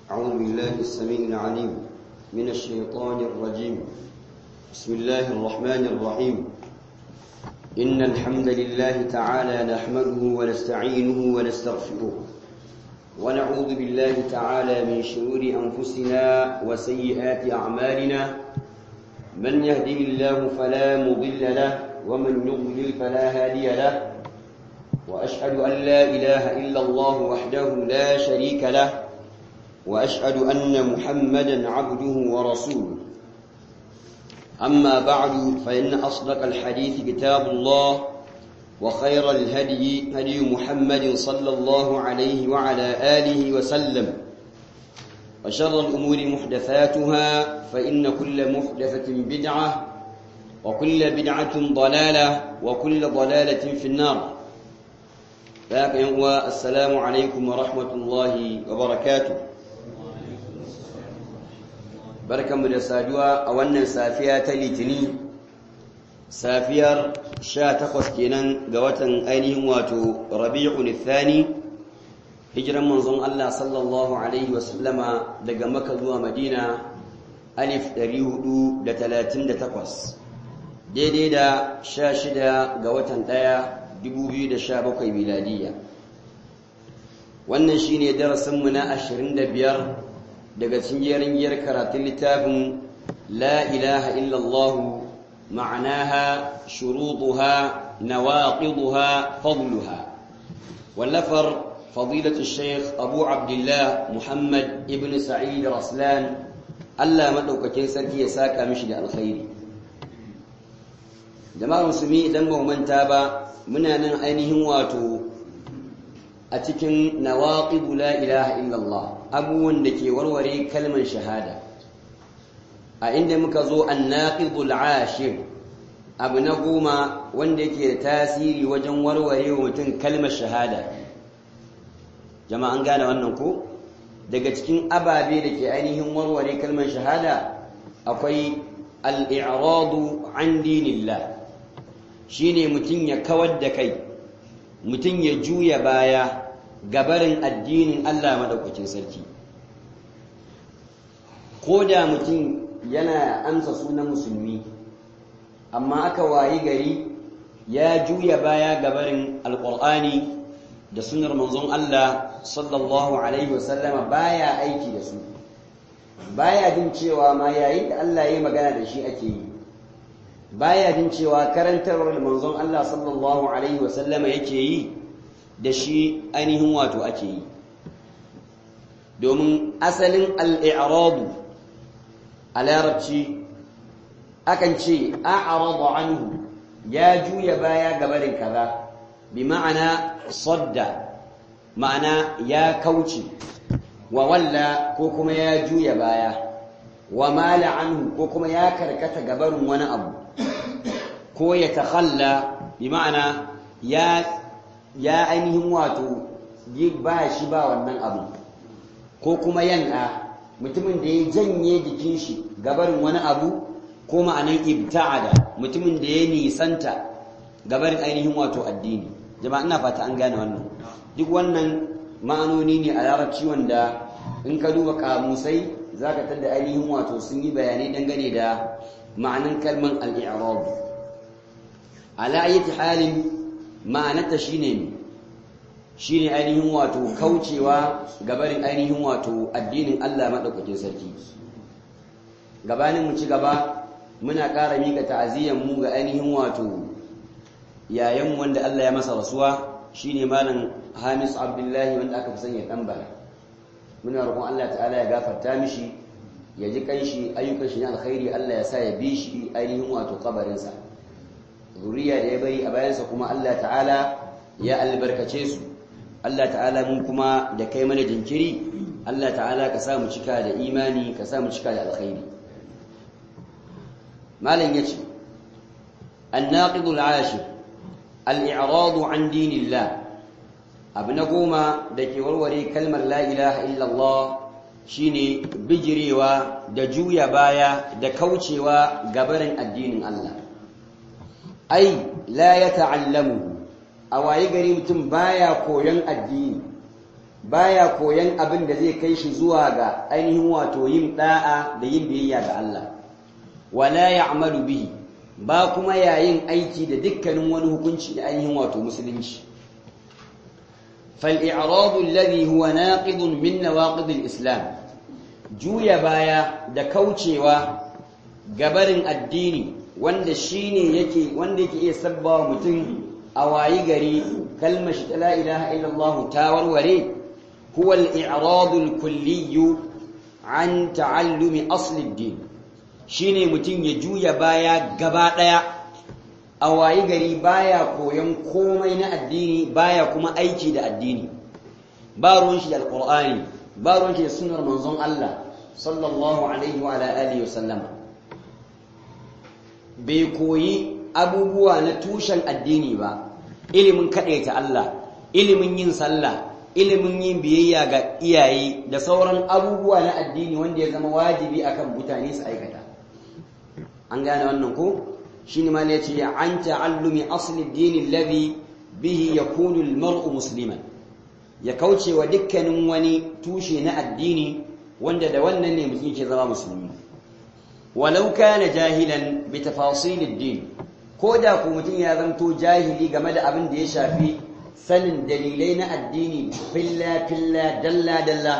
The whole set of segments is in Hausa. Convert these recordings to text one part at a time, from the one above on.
أعوذ بالله السميع العليم من الشيطان الرجيم بسم الله الرحمن الرحيم إن الحمد لله تعالى نحمده ونستعينه ونستغفره ونعوذ بالله تعالى من شرور أنفسنا وسيئات أعمالنا من يهده الله فلا مضل له ومن يضلل فلا هادي له وأشهد أن لا إله إلا الله وحده لا شريك له وأشهد أن محمدا عبده ورسوله أما بعد فإن أصدق الحديث كتاب الله وخير الهدي هدي محمد صلى الله عليه وعلى آله وسلم وشر الأمور محدثاتها فإن كل محدثة بدعة وكل بدعة ضلالة وكل ضلالة في النار ذاك يوم السلام عليكم ورحمة الله وبركاته barkanmu da saduwa a wannan safiya ta litini safiyar sha takwas kenan ga watan ainihin wato rabi'un thani hijiran manzon Allah sallallahu alaihi wasallama daga maka zuwa madina alif 438 daidai da sha shida ga watan ɗaya 2017 miladiyya wannan shine darasinmu na 25 daga cikin jerin karatun littafin la ilaha illallah ma'anaha shurutuha nawaqiduha fadluha wallafar fadilatu shaykh abu abdullah muhammad ibn sa'id raslan Allah madaukakin sarki ya saka mishi da alkhairi jama'ar musulmi idan ba manta ba muna nan ainihin wato a cikin nawaqidu la ilaha illallah abubuwan da ke warware kalmar shahada a inda muka zo annaqidul ashir abu na goma wanda yake da tasiri wajen warware wa mutum kalmar shahada jama'an gane wannan ko daga cikin ababe da ke ainihin warware kalmar shahada akwai al-i'radu an dinillah shine mutum ya kawar da kai mutum ya juya baya gabarin addinin Allah madaukakin sarki ko da mutum yana amsa sunan musulmi amma aka wayi gari ya juya baya gabarin alƙur'ani da sunar manzon Allah sallallahu alaihi wasallama baya aiki da su baya jin cewa ma yayin da Allah ya magana da shi ake yi baya jin cewa karantarwar manzon Allah sallallahu alaihi wasallama yake yi da shi ainihin wato ake yi domin asalin al'iradu a larabci akan ce a'aradu anhu ya juya baya gabarin kaza bi ma'ana sadda ma'ana ya kauce wa walla ko kuma ya juya baya wa mala anhu ko kuma ya karkata gabarin wani abu ko ya takhalla bi ma'ana ya ya ainihin wato ba shi ba wannan abu ko kuma yan'a mutumin da ya janye jikin shi gabarin wani abu ko ma'anan ibta'ada mutumin da ya nisanta gabarin ainihin wato addini jama'a ina fata an gane wannan duk wannan ma'anoni ne a larabci wanda in ka duba kamusai zaka tada ainihin wato sun yi bayanai dangane da ma'anan kalman al-i'rab ala ayyati halin ma'anarta shine shine ainihin wato kaucewa gabarin ainihin wato addinin Allah madaukakin sarki gabanin mu ci gaba muna ƙara mika ta'aziyyar mu ga ainihin wato yayan wanda Allah ya masa rasuwa shine malam Hamis Abdullahi wanda aka fi sanya dan bala muna roƙon Allah ta'ala ya gafarta mishi ya ji kanshi ayyukan shi na alkhairi Allah ya sa ya bi shi ainihin wato kabarinsa zuriya da ya bari a bayansa kuma Allah ta'ala ya albarkace su Allah ta'ala mun kuma da kai mana jinkiri Allah ta'ala ka sa mu cika da imani ka sa mu cika da alkhairi malam yace an-naqid al-ashir al-i'rad an dinillah abu na goma da ke warware kalmar la ilaha illallah shine bijirewa da juya baya da kaucewa gabarin addinin Allah ai la ya ta'allamu a waye gari mutum baya koyon addini baya koyan abin da zai kai shi zuwa ga ainihin wato yin da'a da yin biyayya ga Allah wala ya'malu bihi ba kuma yayin aiki da dukkanin wani hukunci da ainihin wato musulunci فالإعراض الذي هو ناقض من نواقض الإسلام juya baya da kaucewa gabarin addini wanda shine yake wanda yake iya sabbawa mutum a wayi gari kalmar shi ta la ilaha illallah ta warware huwa al-i'rad al-kulli an ta'allumi asl ad-din shine mutum ya juya baya gaba daya a wayi gari baya koyon komai na addini baya kuma aiki da addini ba ruwan shi da alqur'ani ba ruwan shi da sunnar manzon Allah sallallahu alaihi wa ala alihi wa sallama bai koyi abubuwa na tushen addini ba ilimin kadaita Allah ilimin yin sallah ilimin yin biyayya ga iyaye da sauran abubuwa na addini wanda ya zama wajibi akan mutane su aikata an gane wannan ko shine ma ne yace an ta'allumi asli ad-din alladhi bihi yakunu al-mar'u musliman ya kauce wa dukkanin wani tushe na addini wanda da wannan ne mutum yake zama musulmi walau kana jahilan bi tafasil ad-din ko da ku mutum ya zanto jahili game da abin da ya shafi sanin dalilai na addini filla filla dalla dalla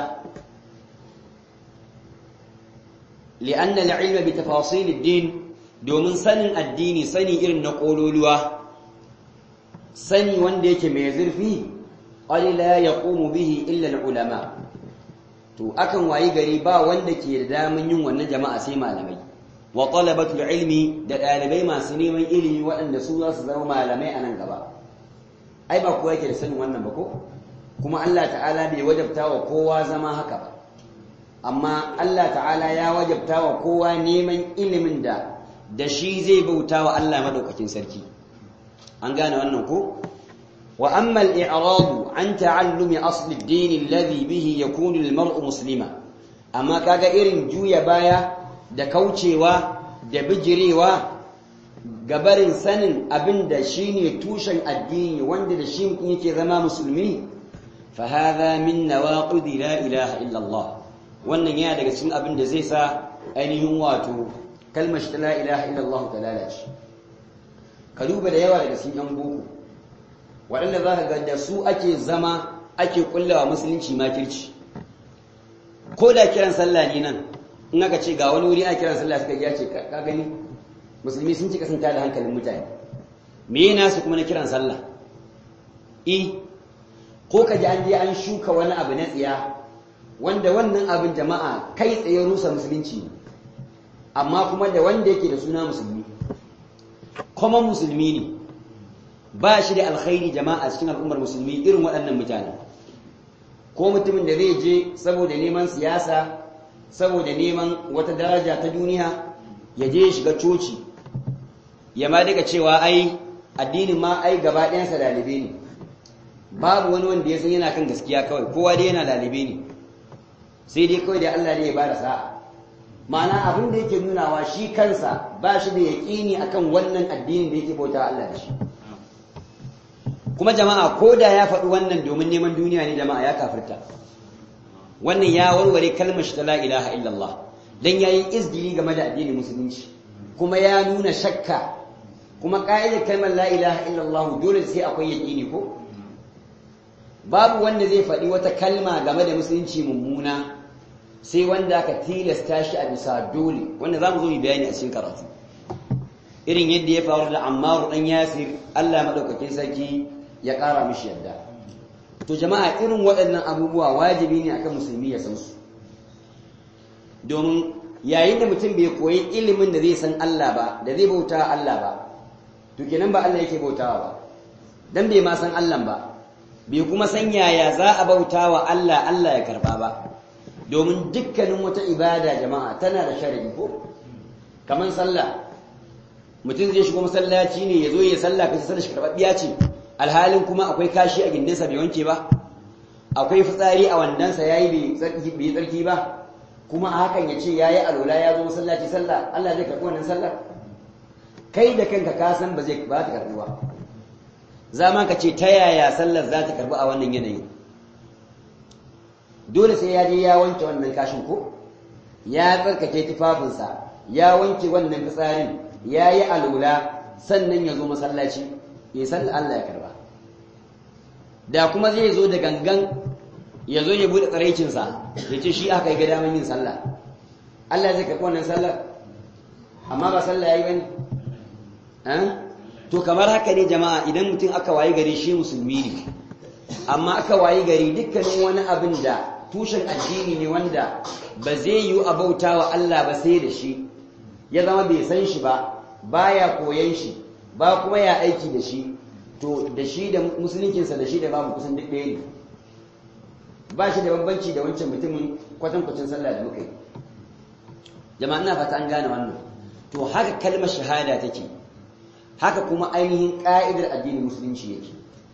li'anna al-ilma bi tafasil ad-din domin sanin addini sani irin na kololuwa sani wanda yake mai zurfi qad la yaqumu bihi illa al-ulama to akan wayi gari ba wanda ke da damun yin wannan jama'a sai malamai wa talabatul ilmi da dalibai masu neman ilimi waɗanda su za su zama malamai a nan gaba ai ba kowa yake da sanin wannan ba ko kuma Allah ta'ala bai wajabta wa kowa zama haka ba amma Allah ta'ala ya wajabta wa kowa neman ilimin da da shi zai bauta wa Allah madaukakin sarki an gane wannan ko وأما الإعراض عن تعلم أصل الدين الذي به يكون المرء مسلما أما كاغا إرن جويا بايا da kaucewa da bijirewa gabarin sanin abin da shi ne tushen addini wanda da shi mutum yake zama musulmi fa hadha min nawaqid la ilaha illa Allah wannan yana daga cikin abin da zai sa ainihin wato kalmar shi la ilaha illa Allah ta lalace ka duba da yawa daga cikin yan boko waɗanda za ka ga da su ake zama ake kullawa musulunci makirci ko da kiran sallah ne nan in aka ce ga wani wuri a kiran sallah suka ya ce ka gani musulmi sun ci kasanta da hankalin mutane me yana su kuma na kiran sallah i ko ka ji an je an shuka wani abu na tsiya wanda wannan abin jama'a kai tsaye rusa musulunci amma kuma da wanda yake da suna musulmi kuma musulmi ne ba shi da alkhairi jama'a cikin al'ummar musulmi irin waɗannan mutane ko mutumin da zai je saboda neman siyasa saboda neman wata daraja ta duniya ya je shiga coci ya ma daga cewa ai addinin ma ai gaba ɗayansa dalibe ne babu wani wanda ya san yana kan gaskiya kawai kowa dai yana dalibe ne sai dai kawai da Allah ne ya bada sa'a ma'ana abin da yake nunawa shi kansa ba shi da yaƙini akan wannan addinin da yake bauta Allah da shi kuma jama'a ko da ya faɗi wannan domin neman duniya ne jama'a ya kafirta wannan ya warware kalmar shi ta la ilaha illallah dan yayi izgili game da addinin musulunci kuma ya nuna shakka kuma ka'idar kalmar la ilaha illallah dole sai akwai yaqini ko babu wanda zai faɗi wata kalma game da musulunci mummuna sai wanda aka tilasta shi a bisa dole wanda zamu zo mu bayani a cikin karatu irin yadda ya faru da Ammar dan Yasir Allah madaukakin sarki ya ƙara mishi yadda to jama'a irin waɗannan abubuwa wajibi ne akan musulmi ya san su domin yayin da mutum bai koyi ilimin da zai san Allah ba da zai bauta Allah ba to kenan ba Allah yake bautawa ba dan bai ma san Allah ba bai kuma san yaya za a bauta wa Allah Allah ya karba ba domin dukkanin wata ibada jama'a tana da sharadi ko kaman sallah mutum zai shigo masallaci ne ya zo ya sallah kace sallah shi karɓaɓɓiya ce alhalin kuma akwai kashi a gindinsa bai wanke ba akwai fitsari a wandansa yayi bai tsarki ba kuma a hakan ya ce yayi alola ya zo masallaci sallah Allah zai karɓi wannan sallar kai da kanka ka san ba zai ba ta karɓi ba za ma ka ce ta yaya sallar za ta karɓi a wannan yanayi dole sai ya je ya wanke wannan kashin ko ya tsarkake tufafinsa ya wanke wannan fitsarin ya yi alula sannan ya zo masallaci ya san Allah ya karba da kuma zai zo da gangan ya zo ya bude tsaraicinsa ya ce shi aka yi ga daman yin sallah Allah zai karɓi wannan sallar amma ba sallah ya yi bane to kamar haka ne jama'a idan mutum aka wayi gari shi musulmi ne amma aka wayi gari dukkanin wani abin da tushen addini ne wanda ba zai yi a bauta wa Allah ba sai da shi ya zama bai san shi ba baya koyan shi ba kuma ya aiki da shi to da shi da musuluncinsa da shi da babu kusan duk ɗaya ne ba shi da bambanci da wancan mutumin kwatankwacin sallah da muka yi jama'a ina fata an gane wannan to haka kalmar shahada take haka kuma ainihin ƙa'idar addinin musulunci yake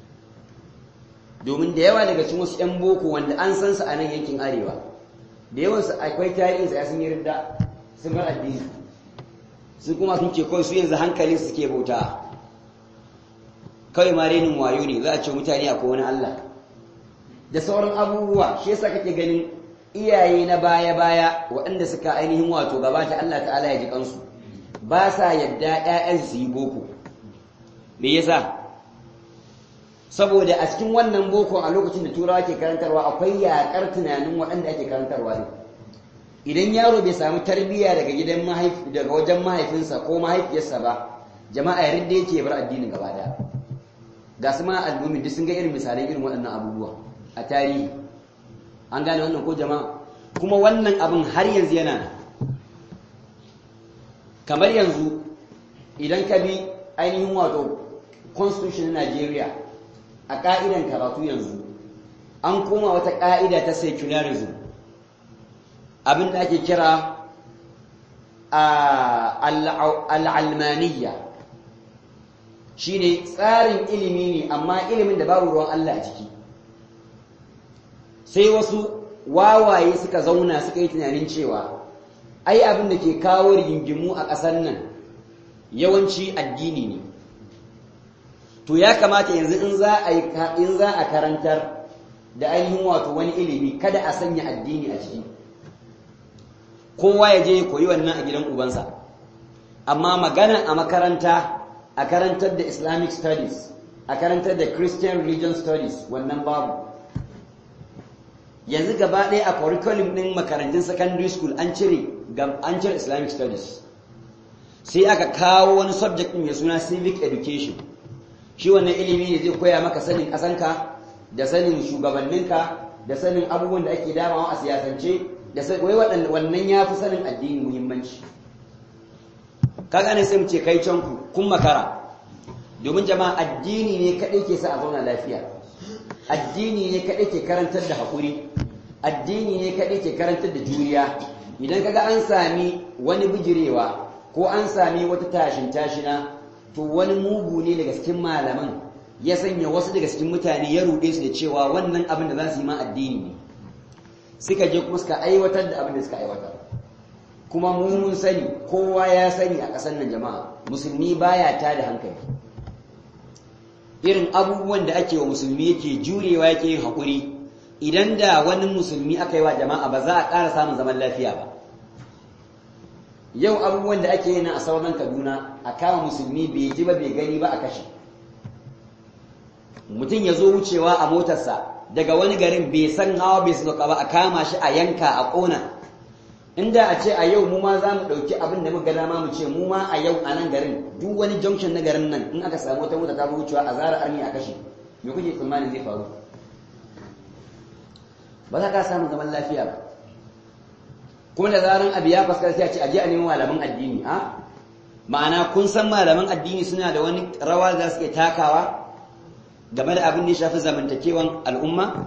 domin da yawa daga cikin wasu 'yan boko wanda an san su a nan yankin arewa da yawansu akwai tarihinsa ya sun yi ridda sun bar addini sun kuma sun ce kawai su yanzu hankalin su suke bauta kawai ma renin wayo ne za a ce mutane akwai wani Allah da sauran abubuwa shi yasa kake ganin iyaye na baya-baya waɗanda suka ainihin wato gabata Allah ta'ala ya ji kansu ba sa yadda ‘ya'yansu su yi boko me yasa saboda a cikin wannan boko a lokacin da turawa ke karantarwa akwai yaƙar tunanin waɗanda ake karantarwa ne idan yaro bai samu tarbiyya daga gidan daga wajen mahaifinsa ko mahaifiyarsa ba jama'a yarin da yake bar addinin gaba daya ga su ma al'ummi duk sun ga irin misalai irin waɗannan abubuwa a tarihi an gane wannan ko jama'a kuma wannan abin har yanzu yana kamar yanzu idan ka bi ainihin wato constitution na Najeriya a ka'idan karatu yanzu an koma wata ka'ida ta secularism abin da ake kira al'almaniya shi ne tsarin ilimi ne amma ilimin da babu ruwan Allah a ciki sai wasu wawaye suka zauna suka yi tunanin cewa ai abin da ke kawo rigingimu a ƙasar nan yawanci addini ne to ya kamata yanzu in za a in za a karantar da ainihin wato wani ilimi kada a sanya addini a ciki kowa ya je ya koyi wannan a gidan ubansa amma magana a makaranta a karantar da islamic studies a karantar da christian religion studies wannan babu yanzu gaba ɗaya a curriculum ɗin makarantun secondary school an cire an cire islamic studies sai aka kawo wani subject ɗin mai suna civic education shi wannan ilimi ne zai koya maka sanin ƙasanka da sanin shugabanninka da sanin abubuwan da ake damawa a siyasance da wai wannan ya fi sanin addini muhimmanci kaga ne sai mu ce kai can ku kun makara domin jama'a addini ne kaɗai ke sa a zauna lafiya addini ne kaɗai ke karantar da haƙuri addini ne kaɗai ke karantar da juriya idan kaga an sami wani bijirewa ko an sami wata tashin tashina to wani mugu ne daga cikin malaman ya sanya wasu daga cikin mutane ya ruɗe su da cewa wannan abin da za su yi ma addini ne suka je kuma suka aiwatar da abin da suka aiwatar kuma mu mun sani kowa ya sani a ƙasar nan jama'a musulmi baya ta da hankali irin abubuwan da ake wa musulmi yake jurewa yake yin haƙuri idan da wani musulmi aka yi wa jama'a ba za a ƙara samun zaman lafiya ba yau abubuwan da ake yi na a sauran kaduna a kama musulmi bai ji ba bai gani ba a kashe mutum ya zo wucewa a motarsa daga wani garin bai san hawa bai sauka ba a kama shi a yanka a ƙona inda a ce a yau mu ma za mu ɗauki abin da muka dama mu ce mu ma a yau a nan garin duk wani junction na garin nan in aka samu wata mota ta zo wucewa a zara armi a kashe me kuke tsammanin zai faru ba za ka samu zaman lafiya ba kuma da zaran abu ya fuskar sai a ce a je a neman malaman addini a ma'ana kun san malaman addini suna da wani rawa za su iya takawa game da abin da ya shafi zamantakewan al'umma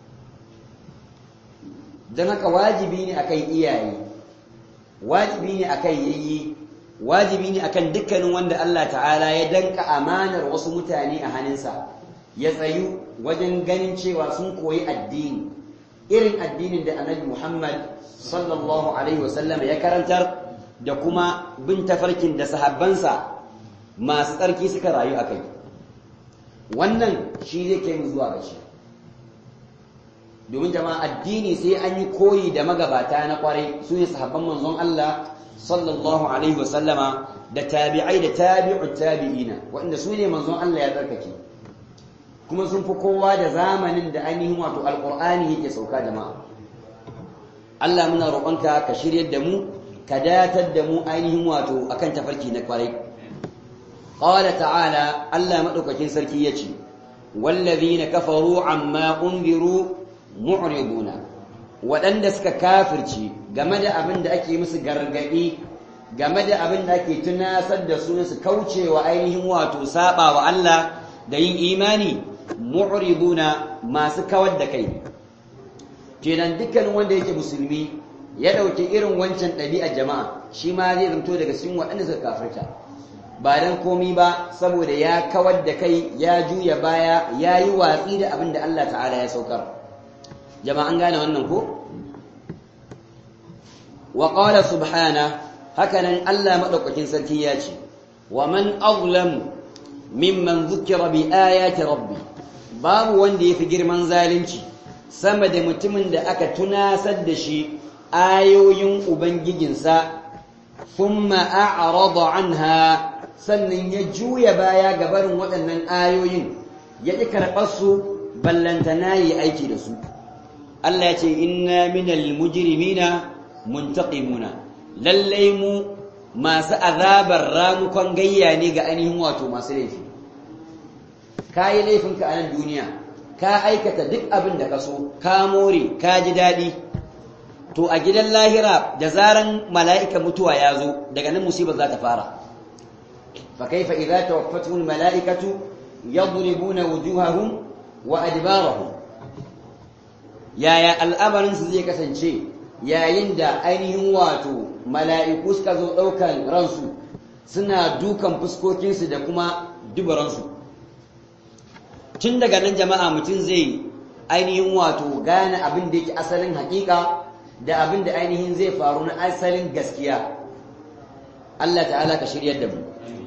don haka wajibi ne akan iyaye wajibi ne akan yayi wajibi ne akan dukkanin wanda Allah ta'ala ya danka amanar wasu mutane a hannunsa ya tsayu wajen ganin cewa sun koyi addini irin addinin da annabi Muhammad sallallahu alaihi wasallam ya karantar da kuma bin tafarkin da sahabbansa masu tsarki suka rayu a kai wannan shi zai kai mu zuwa ga shi domin jama'a addini sai an yi koyi da magabata na kwarai su ne sahabban manzon Allah sallallahu alaihi wasallama da tabi'ai da tabi'ut tabi'ina waɗanda su ne manzon Allah ya tsarkake kuma sun fi kowa da zamanin da ainihin wato alqur'ani yake sauka jama'a Allah muna roƙonka ka shiryar da mu ka datar da mu ainihin wato akan tafarki na kwarai qala ta'ala Allah madaukakin sarki yace wallazina kafaru amma unziru mu'riduna waɗanda suka kafirci game da abin da ake musu gargaɗi game da abin da ake tunasar da su su kaucewa ainihin wato saba wa Allah da yin imani mu'riduna masu kawar da kai kenan dukkanin wanda yake musulmi ya ɗauki irin wancan ɗabi'ar jama'a shi ma zai zanto daga cikin waɗanda suka kafirta ba dan komi ba saboda ya kawar da kai ya juya baya ya yi watsi da abin da Allah ta'ala ya saukar jama'an gane wannan ko wa qala subhana hakanan Allah madaukakin sarki ya ce wa man azlam mimman dhukira bi ayati rabbi babu wanda yafi girman zalunci sama da mutumin da aka tunasar da shi ayoyin ubangijinsa thumma a'rada anha sannan ya juya baya ga barin waɗannan ayoyin ya ƙi karɓar su ballantana yi aiki da su Allah ya ce inna minal mujrimina muntaqimuna lallai mu masu azabar ramukon gayya ne ga ainihin wato masu laifi ka yi laifinka a nan duniya ka aikata duk abin da ka so ka more ka ji daɗi to a gidan lahira da zaran mala'ika mutuwa ya zo daga nan musibar za ta fara fa kaifa idza tawaffatuhum mala'ikatu yadribuna wujuhahum wa adbarahum yaya al'amarinsu zai kasance yayin da ainihin wato mala'iku suka zo ɗaukan ransu suna dukan fuskokinsu da kuma dubaransu tun daga nan jama'a mutum zai ainihin wato gane abin da yake asalin haƙiƙa da abin da ainihin zai faru na asalin gaskiya Allah ta'ala ka shiryar da mu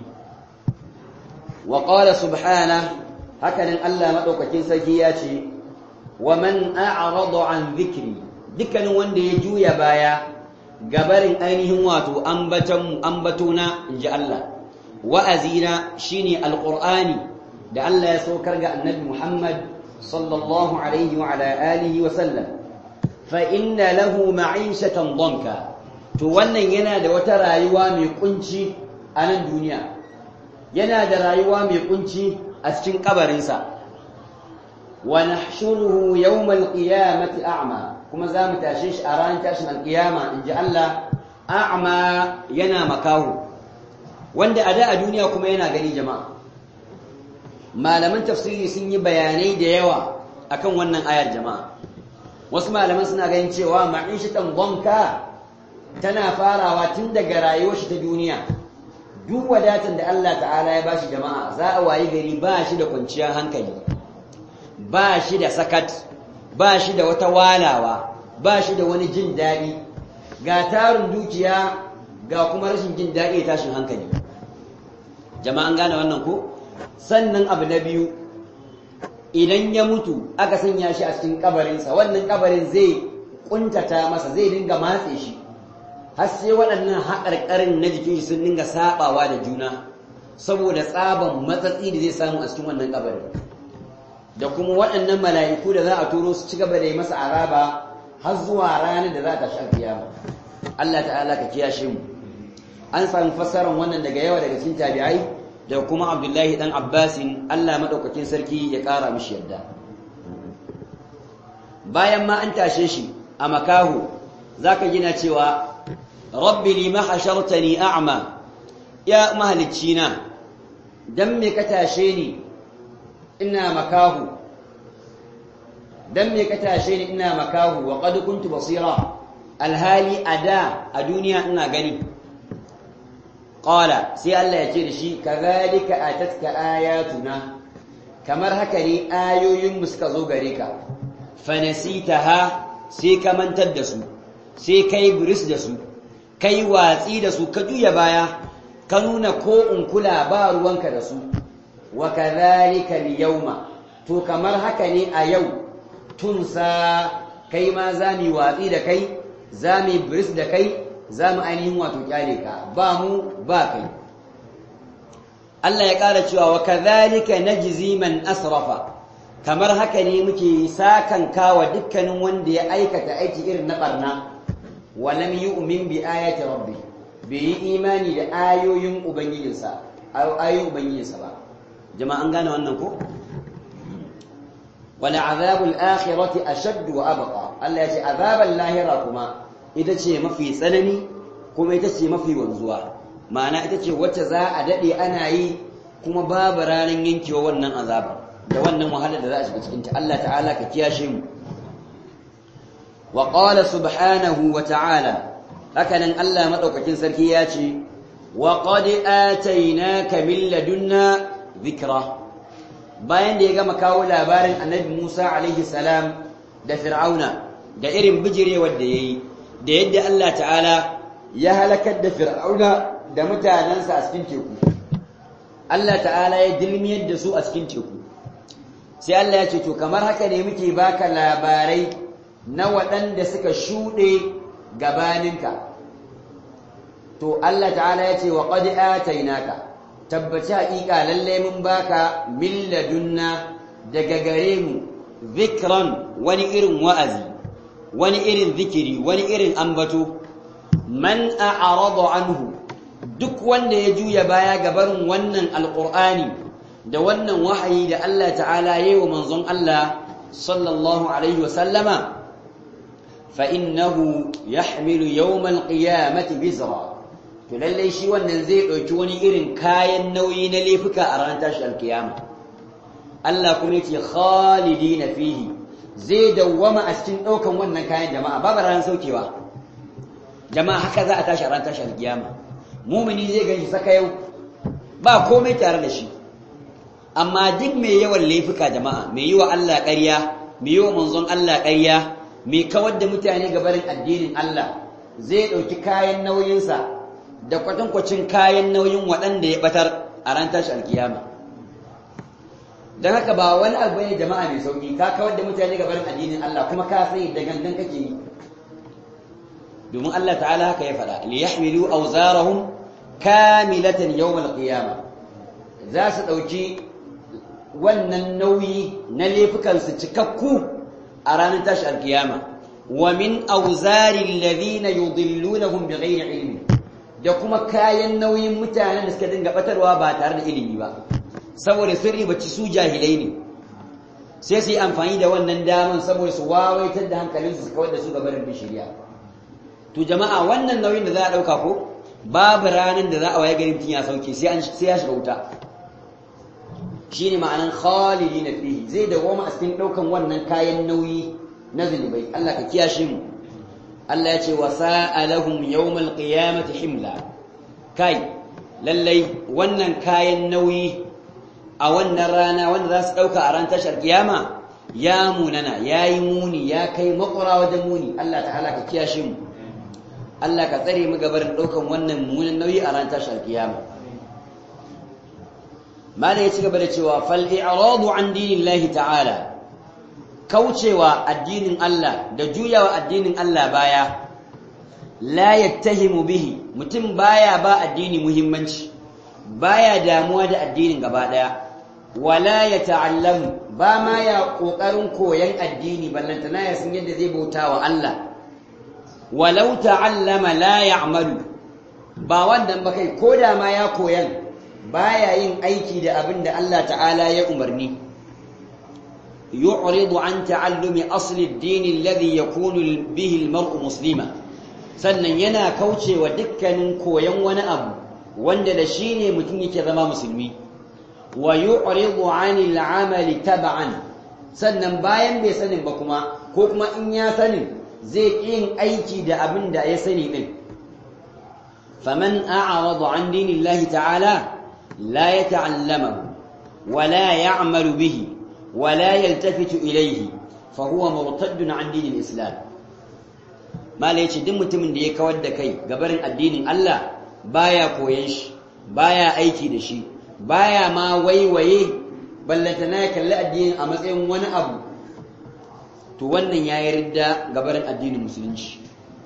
wa qala subhana hakanan Allah madaukakin sarki ya ce wa man a'rada an dhikri dukkanin wanda ya juya baya gabarin ainihin wato ambaton ambatona inji Allah wa'azina shine alqur'ani da Allah ya saukar ga annabi Muhammad sallallahu alaihi wa ala alihi wa sallam fa inna lahu ma'ishatan danka to wannan yana da wata rayuwa mai kunci a nan duniya yana da rayuwa mai kunci a cikin kabarinsa wa nahshuruhu yawmal qiyamati a'ma kuma za mu tashe shi a ranar tashin alkiyama in ji Allah a'ma yana makahu wanda a da a duniya kuma yana gani jama'a malaman tafsiri sun yi bayanai da yawa akan wannan ayar jama'a wasu malaman suna ganin cewa ma'ishatan banka tana farawa tun daga rayuwar shi ta duniya duk wadatan da Allah ta'ala ya bashi jama'a za a wayi gari ba shi da kwanciyar hankali ba shi da sakat ba shi da wata walawa ba shi da wani jin daɗi ga tarin dukiya ga kuma rashin jin daɗi da tashin hankali jama'an gane wannan ko sannan abu na biyu idan ya mutu aka sanya shi a cikin kabarinsa wannan kabarin zai kuntata masa zai dinga matse shi har sai waɗannan haƙarƙarin na jikin shi sun dinga saɓawa da juna saboda tsaban matsatsi da zai samu a cikin wannan kabarin da kuma waɗannan mala'iku da za a turo su ci gaba da yi masa araba har zuwa ranar da za ta sha kiyama Allah ta'ala ka kiyashe mu an samu fassarar wannan daga yawa daga cikin tabi'ai da kuma Abdullahi dan Abbasin Allah madaukakin sarki ya ƙara mishi yadda bayan ma an tashe shi a makahu zaka gina cewa rabbi lima hashartani a'ma ya mahaliccina dan me ka tashe ni ina makahu dan me ka tashe ni ina makahu wa qad kuntu basira alhali ada a duniya ina gani qala sai Allah ya ce da shi kadhalika atatka ayatuna kamar haka ne ayoyin mu suka zo gare ka fanasitaha sai ka mantar da su sai kai buris da su kai watsi da su ka juya baya ka nuna ko in kula ba ruwanka da su wa kadhalika al-yawma to kamar haka ne a yau tunsa kai ma za mu watsi da kai za mu bris da kai za mu ainihin wato kyale ka ba mu ba kai Allah ya ƙara cewa wa kadhalika najzi man asrafa kamar haka ne muke sakan kawa dukkanin wanda ya aikata aiki irin na barna wa lam yu'min bi ayati rabbi bai yi imani da ayoyin ubangijinsa ayoyin ubangijinsa ba jama'a an gane wannan ko wala azabul akhirati ashadd wa abqa Allah ya ce azabal lahira kuma ita ce mafi tsanani kuma ita ce mafi wanzuwa ma'ana ita ce wacce za a dade ana yi kuma babu ranar yankewa wannan azabar da wannan wahalar da za a shiga cikin ta Allah ta'ala ka kiyashe mu wa qala subhanahu wa ta'ala hakanan Allah madaukakin sarki ya ce wa qad atainaka min ladunna dhikra bayan da ya gama kawo labarin annabi Musa alaihi salam da Fir'auna da irin bijirewar da yayi da yadda Allah ta'ala ya halakar da Fir'auna da mutanansa a cikin teku Allah ta'ala ya dilmiyar da su a cikin teku sai Allah ya ce to kamar haka ne muke baka labarai na waɗanda suka shuɗe gabaninka to Allah ta'ala ya ce wa qad atainaka tabbaci haƙiƙa lalle mun baka min ladunna daga gare mu zikran wani irin wa'azi wani irin zikiri wani irin ambato man a'rada anhu duk wanda ya juya baya ga barin wannan alqur'ani da wannan wahayi da Allah ta'ala yayi wa manzon Allah sallallahu alaihi wa sallama fa innahu yahmilu yawm alqiyamati bizra to lallai shi wannan zai ɗauki wani irin kayan nauyi na laifuka a ranar tashi alkiyama Allah kuma yace khalidina fihi zai dawwama a cikin ɗaukan wannan kayan jama'a babu ranar saukewa jama'a haka za a tashi a ranar tashi alkiyama mumini zai gani saka yau ba komai tare da shi amma duk mai yawan laifuka jama'a mai yi wa Allah ƙarya mai yi wa manzon Allah ƙarya mai kawar da mutane gabarin addinin Allah zai ɗauki kayan nauyinsa da kwatankwacin kayan nauyin waɗanda ya batar a ran tashi alkiyama don haka ba wani abu ne jama'a mai sauki ka kawar da mutane ga barin addinin Allah kuma ka sai da gangan kake yi domin Allah ta'ala haka ya faɗa li yahmilu awzarahum kamilatan yawm alqiyama za su ɗauki wannan nauyi na laifukan su cikakku a ranar tashi alkiyama wa min awzari alladhina yudillunahum bighairi ilmin da kuma kayan nauyin mutanen da suka dinga batarwa ba tare da ilimi ba saboda sun ribaci su jahilai ne sai su yi amfani da wannan daman saboda su wawaitar da hankalinsu su kawar da su gabarin bishiriya to jama'a wannan nauyin da za a ɗauka ko babu ranar da za a waye garin mutum ya sauke sai ya shiga wuta shine ma'anan khalidi na fihi zai dawoma a cikin ɗaukan wannan kayan nauyi na zunubai Allah ka kiyashe mu Allah ya ce wa sa'alahum yawmal qiyamati himla kai lallai wannan kayan nauyi a wannan rana wanda za su dauka a ran tashar kiyama ya munana yayi muni ya kai makura wajen muni Allah ta'ala ka kiyashe mu Allah ka tsare mu gabar daukan wannan munin nauyi a ran tashar kiyama mala ya ci gaba da cewa fal i'radu an dinillahi ta'ala kaucewa addinin Allah da juyawa addinin Allah baya la yattahimu bihi mutum baya ba addini muhimmanci baya damuwa da addinin gaba daya wala yata'allamu ba ma ya kokarin koyan addini ballantana ya san yadda zai bauta wa Allah walau ta'allama la ya'malu ba wannan ba kai koda ma ya koyan baya yin aiki da abin da Allah ta'ala ya umarni يعرض عن تعلم أصل الدين الذي يكون به المرء مسلما sannan yana kaucewa dukkanin koyon wani abu wanda da shi ne mutum yake zama musulmi wa yu'ridu 'anil 'amali tab'an sannan bayan bai sanin ba kuma ko kuma in ya sanin zai yin aiki da abin da ya sani din faman a'rada 'an dinillahi ta'ala la yata'allamahu wa la ya'malu bihi ولا يلتفت إليه فهو مرتد عن دين الإسلام ما ليش دم متمن da ya kawar da kai gabarin addinin Allah baya koyan shi baya aiki da shi baya ma waiwaye ballantana ya kalli addinin a matsayin wani abu to wannan ya yi ridda gabarin addinin musulunci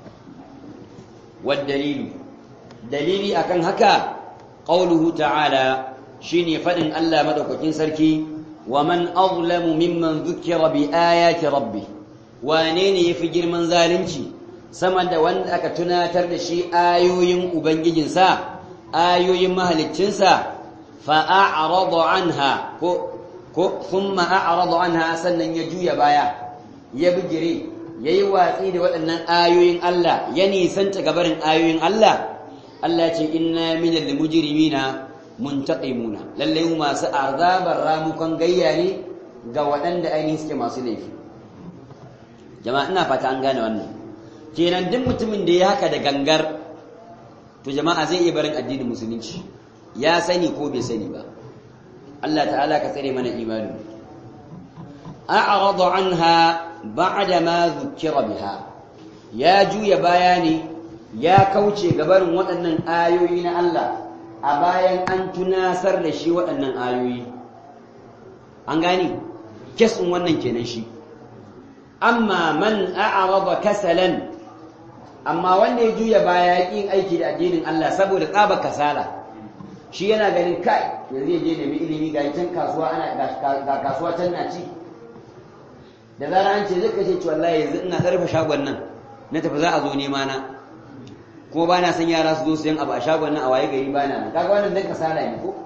dalilu dalili akan haka qauluhu ta'ala shine fadin Allah madaukakin sarki wa man azlamu mimman dhukira bi ayati rabbi wane ne yafi girman zalunci sama da wanda aka tunatar da shi ayoyin ubangijinsa ayoyin mahaliccinsa fa a'rada anha ko ko thumma a'rada anha sannan ya juya baya ya bijire yayi watsi da waɗannan ayoyin Allah ya nisanta gabarin ayoyin Allah Allah ce inna minal mujrimina muntaqimuna lalle mu masu azabar ramukan gayya ne ga waɗanda ainihin suke masu laifi jama'a ina fata an gane wannan kenan duk mutumin da ya haka da gangar to jama'a zai iya barin addinin musulunci ya sani ko bai sani ba Allah ta'ala ka tsare mana imani a'rada anha ba'da ma dhukira biha ya juya bayani ya kauce gabarin waɗannan ayoyi na Allah a bayan an tunasar da shi waɗannan ayoyi an gani kesin wannan kenan shi amma man a'rada kasalan amma wanda ya juya baya yin aiki da addinin Allah saboda tsaba kasala shi yana ganin kai yanzu ya je nemi ilimi ga can kasuwa ana ga kasuwa can na ci da zara an ce zai kashe ci wallahi yanzu ina karfa shagon nan na tafi za a zo nema na kuma ba na san yara su zo su yin abu a shagon nan a waye gari ba na nan kaga wannan dan kasala ne ko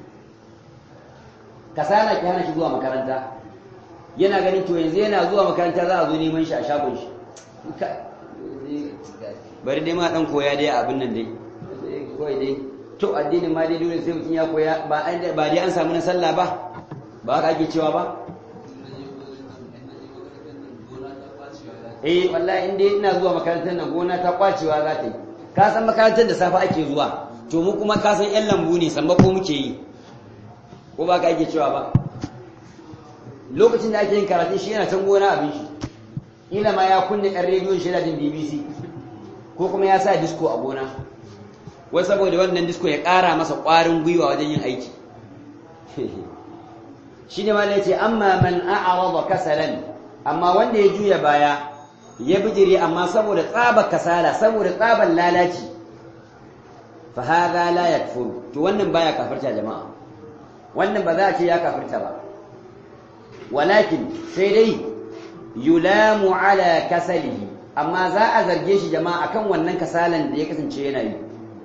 kasala ki hana shi zuwa makaranta yana ganin to yanzu yana zuwa makaranta za a zo neman shi a shagon shi bari dai ma dan koya dai abin nan dai kawai dai to addinin ma dai dole sai mutum ya koya ba ba dai an samu na sallah ba ba haka ake cewa ba eh wallahi in dai ina zuwa makarantar nan gona ta kwacewa za ta yi ka san makarantar da safa ake zuwa to mu kuma ka san yan lambu ne samba ko muke yi ko ba ka ake cewa ba lokacin da ake yin karatun shi yana can gona abin shi ila ma ya kunne ɗan rediyon shi jin bbc ko kuma ya sa disko a gona wai saboda wannan disko ya ƙara masa ƙwarin gwiwa wajen yin aiki shi ne ma ce amma man a'arada kasalan amma wanda ya juya baya ya bijire amma saboda tsabar kasala saboda tsabar lalaci fa hadha la yakfur to wannan baya kafirta jama'a wannan ba za a ce ya kafirta ba walakin sai dai yulamu ala kasalihi amma za a zarge shi jama'a akan wannan kasalan da ya kasance yana yi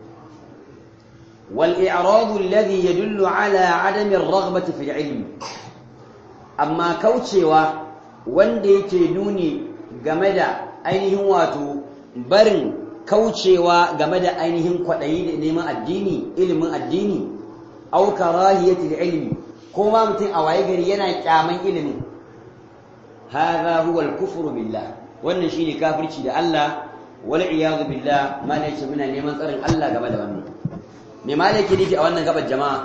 wal i'radu alladhi yadullu ala adami ar-raghbati fi al-ilm amma kaucewa wanda yake nuni game da ainihin wato barin kaucewa game da ainihin kwaɗayi da neman addini ilimin addini au karahiyati ilmi ko ma mutum a waye gari yana kyaman ilimin hadha huwa al-kufru billah wannan shine kafirci da Allah wal iyadu billah malai ce muna neman tsarin Allah game da wannan me malai ke nufi a wannan gabar jama'a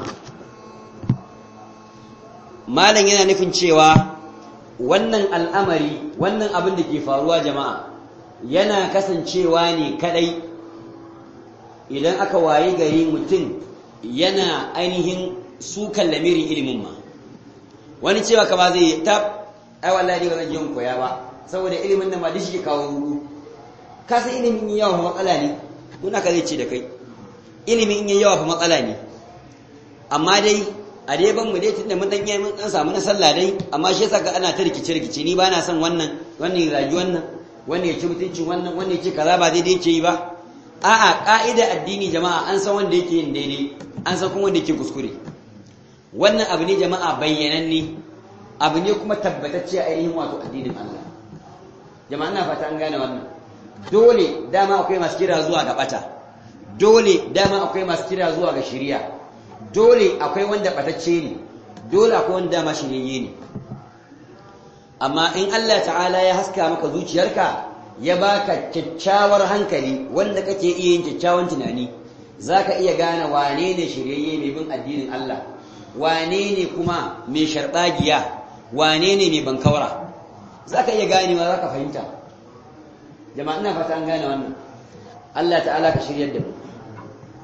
malam yana nufin cewa wannan al'amari wannan abin da ke faruwa jama'a yana kasancewa ne kadai idan aka waye gari mutum yana ainihin sukan lamirin ilimin ma wani cewa kama zai tab ai wallahi ba zan je koya ba saboda ilimin nan ma duk shi kawo rudu ka san ilimin yin yawa fa matsala ne kuna ka zai ce da kai ilimin yin yawa fa matsala ne amma dai a dai ban mu dai tunda mun dan yi mun dan samu na sallah dai amma shi yasa ga ana ta rikice rikice ni ba na son wannan wannan ya zagi wannan wannan ya ci mutuncin wannan wannan ya ce kaza ba daidai yake yi ba a'a ka'ida addini jama'a an san wanda yake yin daidai an san kuma wanda yake kuskure wannan abu ne jama'a bayyananne abu ne kuma tabbatacce a ainihin wato addinin Allah jama'a ina fata an gane wannan dole dama akwai masu kira zuwa ga bata dole dama akwai masu kira zuwa ga shari'a dole akwai wanda batacce ne dole akwai wanda dama shiryayye ne amma in Allah ta'ala ya haska maka zuciyarka ya baka kyakkyawar hankali wanda kake iya yin kyakkyawan tunani zaka iya gane wane ne shiryayye mai bin addinin Allah wane ne kuma mai sharbagiya wane ne mai bankawara zaka iya ganewa zaka fahimta jama'a ina fata an gane wannan Allah ta'ala ka shiryar da mu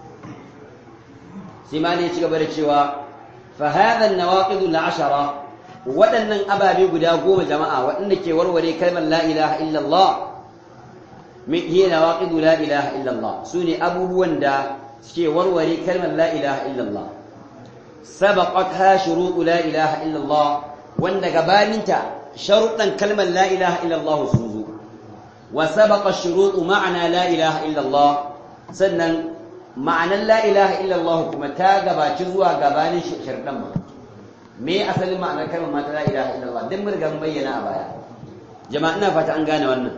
sai ma ne ci gaba da cewa fa hadha an-nawaqid al-ashara waɗannan ababe guda goma jama'a waɗanda ke warware kalmar la ilaha illallah min hiya nawaqidu la ilaha illallah sune abubuwan da suke warware kalmar la ilaha illallah sabaqatha shurutu la ilaha illallah wanda gabaninta sharuɗan kalmar la ilaha illallah sun zo wa sabaqa shurutu ma'ana la ilaha illallah sannan ma'anan la ilaha illallah kuma ta gabaci zuwa gabanin sharuɗan ba me asalin ma'anar kalmar mata la ilaha illallah dan mun riga mun bayyana a baya jama'a ina fata an gane wannan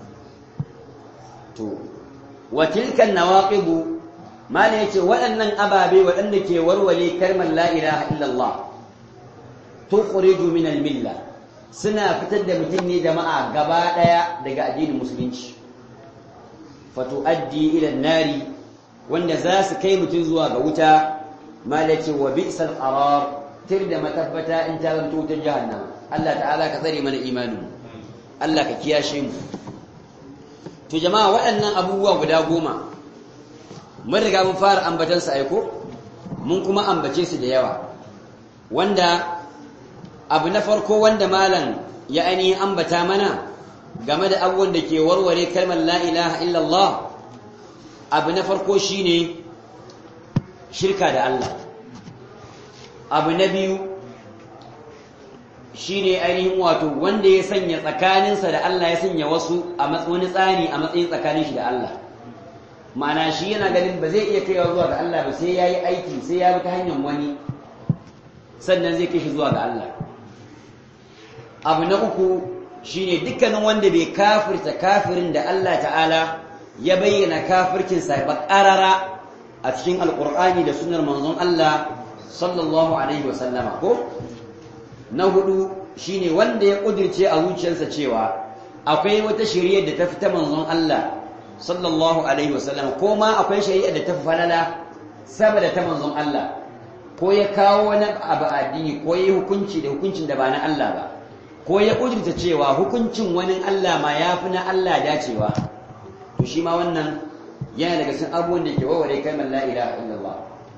to wa tilka nawaqid mala yace waɗannan ababe waɗanda ke warware kalmar la ilaha illallah tukhriju min al-milla suna fitar da mutum ne jama'a gaba daya daga addinin musulunci fatuaddi ila nari wanda za su kai mutum zuwa ga wuta mala yace wa bi'sal qarar tir da matabbata in ta zanto ta jahannama Allah ta'ala ka tsare mana imanin Allah ka kiyashe mu to jama'a waɗannan abubuwa guda goma mun riga mun fara ambatan su aiko mun kuma ambace su da yawa wanda abu na farko wanda malam ya ainihin ambata mana game da abubuwan da ke warware kalmar la ilaha illallah abu na farko shine shirka da Allah abu na biyu shine ainihin wato wanda ya sanya tsakaninsa da Allah ya sanya wasu a wani tsani a matsayin tsakanin shi da Allah ma'ana shi yana ganin ba zai iya kaiwa zuwa ga Allah ba sai ya yi aiki sai ya bi ta hanyar wani sannan zai kai shi zuwa ga Allah abu na uku shine dukkanin wanda bai kafirta kafirin da Allah ta'ala ya bayyana kafircinsa ba ƙarara a cikin alƙur'ani da sunar manzon Allah sallallahu alaihi wa sallama ko na hudu shine wanda ya kudirce a zuciyarsa cewa akwai wata shari'a da ta fita manzon Allah sallallahu alaihi wa sallama ko ma akwai shari'a da ta falala saboda ta manzon Allah ko ya kawo wani abu addini ko ya hukunci da hukuncin da ba na Allah ba ko ya kudirta cewa hukuncin wani Allah ma ya fi na Allah dacewa to shi ma wannan yana daga cikin abubuwan da ke warware kalmar la ilaha illallah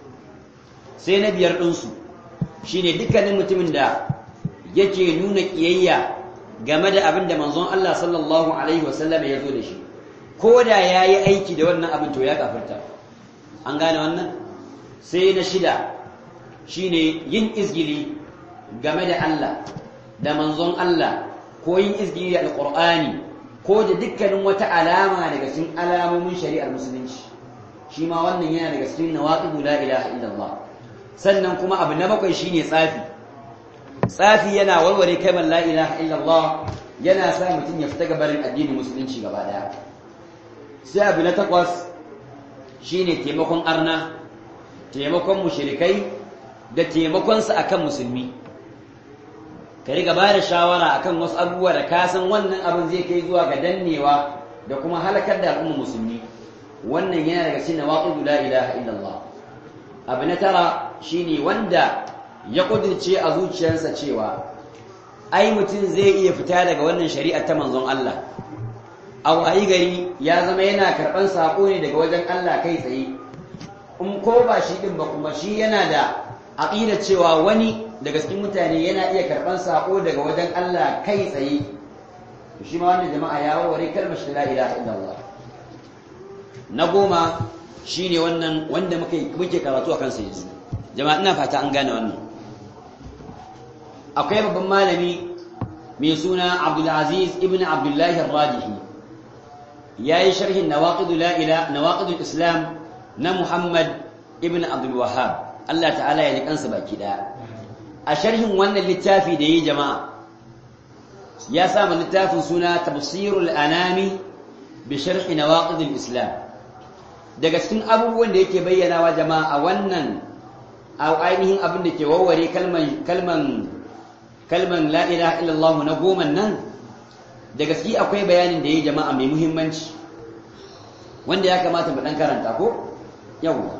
sai na biyar ɗinsu shi ne dukkanin mutumin da yake nuna ƙiyayya game da abin da manzon Allah sallallahu Alaihi wasallam ya zo da shi ko da ya yi aiki da wannan abin to ya kafirta an gane wannan sai na shida shi ne yin izgili game da Allah da manzon Allah ko yin izgili da alƙur'ani ko da dukkanin wata alama daga cikin alamomin shari'ar musulunci shi ma wannan yana daga cikin nawaqidu la ilaha illallah sannan kuma abu na bakwai shine tsafi tsafi yana warware kalmar la ilaha illallah yana sa mutum ya fita gabarin addinin musulunci gaba daya sai abu na takwas shine taimakon arna taimakon mushrikai da taimakon su akan musulmi ka riga ba da shawara akan wasu abubuwa da ka san wannan abin zai kai zuwa ga dannewa da kuma halakar da al'ummar musulmi wannan yana daga cikin nawaqidu la ilaha illallah abu na tara shine wanda ya kudirce a zuciyarsa cewa ai mutum zai iya fita daga wannan shari'a ta manzon Allah a wayi gari ya zama yana karɓan saƙo ne daga wajen Allah kai tsaye in ko ba shi ɗin ba kuma shi yana da aƙidar cewa wani daga cikin mutane yana iya karɓan saƙo daga wajen Allah kai tsaye shi ma wannan jama'a ya warware kalmar shi la ilaha illallah na goma shi ne wannan wanda muke karatu a kansa yanzu jama'a ina fata an gane wannan akwai babban malami mai suna abdulaziz ibn abdullahi rajihi ya yi sharhin nawaqidul islam na muhammad ibn abdul wahab allah ta'ala ya ji kansa baki daya a sharhin wannan littafi da yi jama'a ya samu littafin suna tafsirul anami bi sharhi nawaqidul islam daga cikin abubuwan da yake bayyanawa jama'a a wannan a ainihin abin da ke warware kalman kalman kalman la ilaha illallah na goma nan da gaske akwai bayanin da yayi jama'a mai muhimmanci wanda ya kamata mu dan karanta ko yawa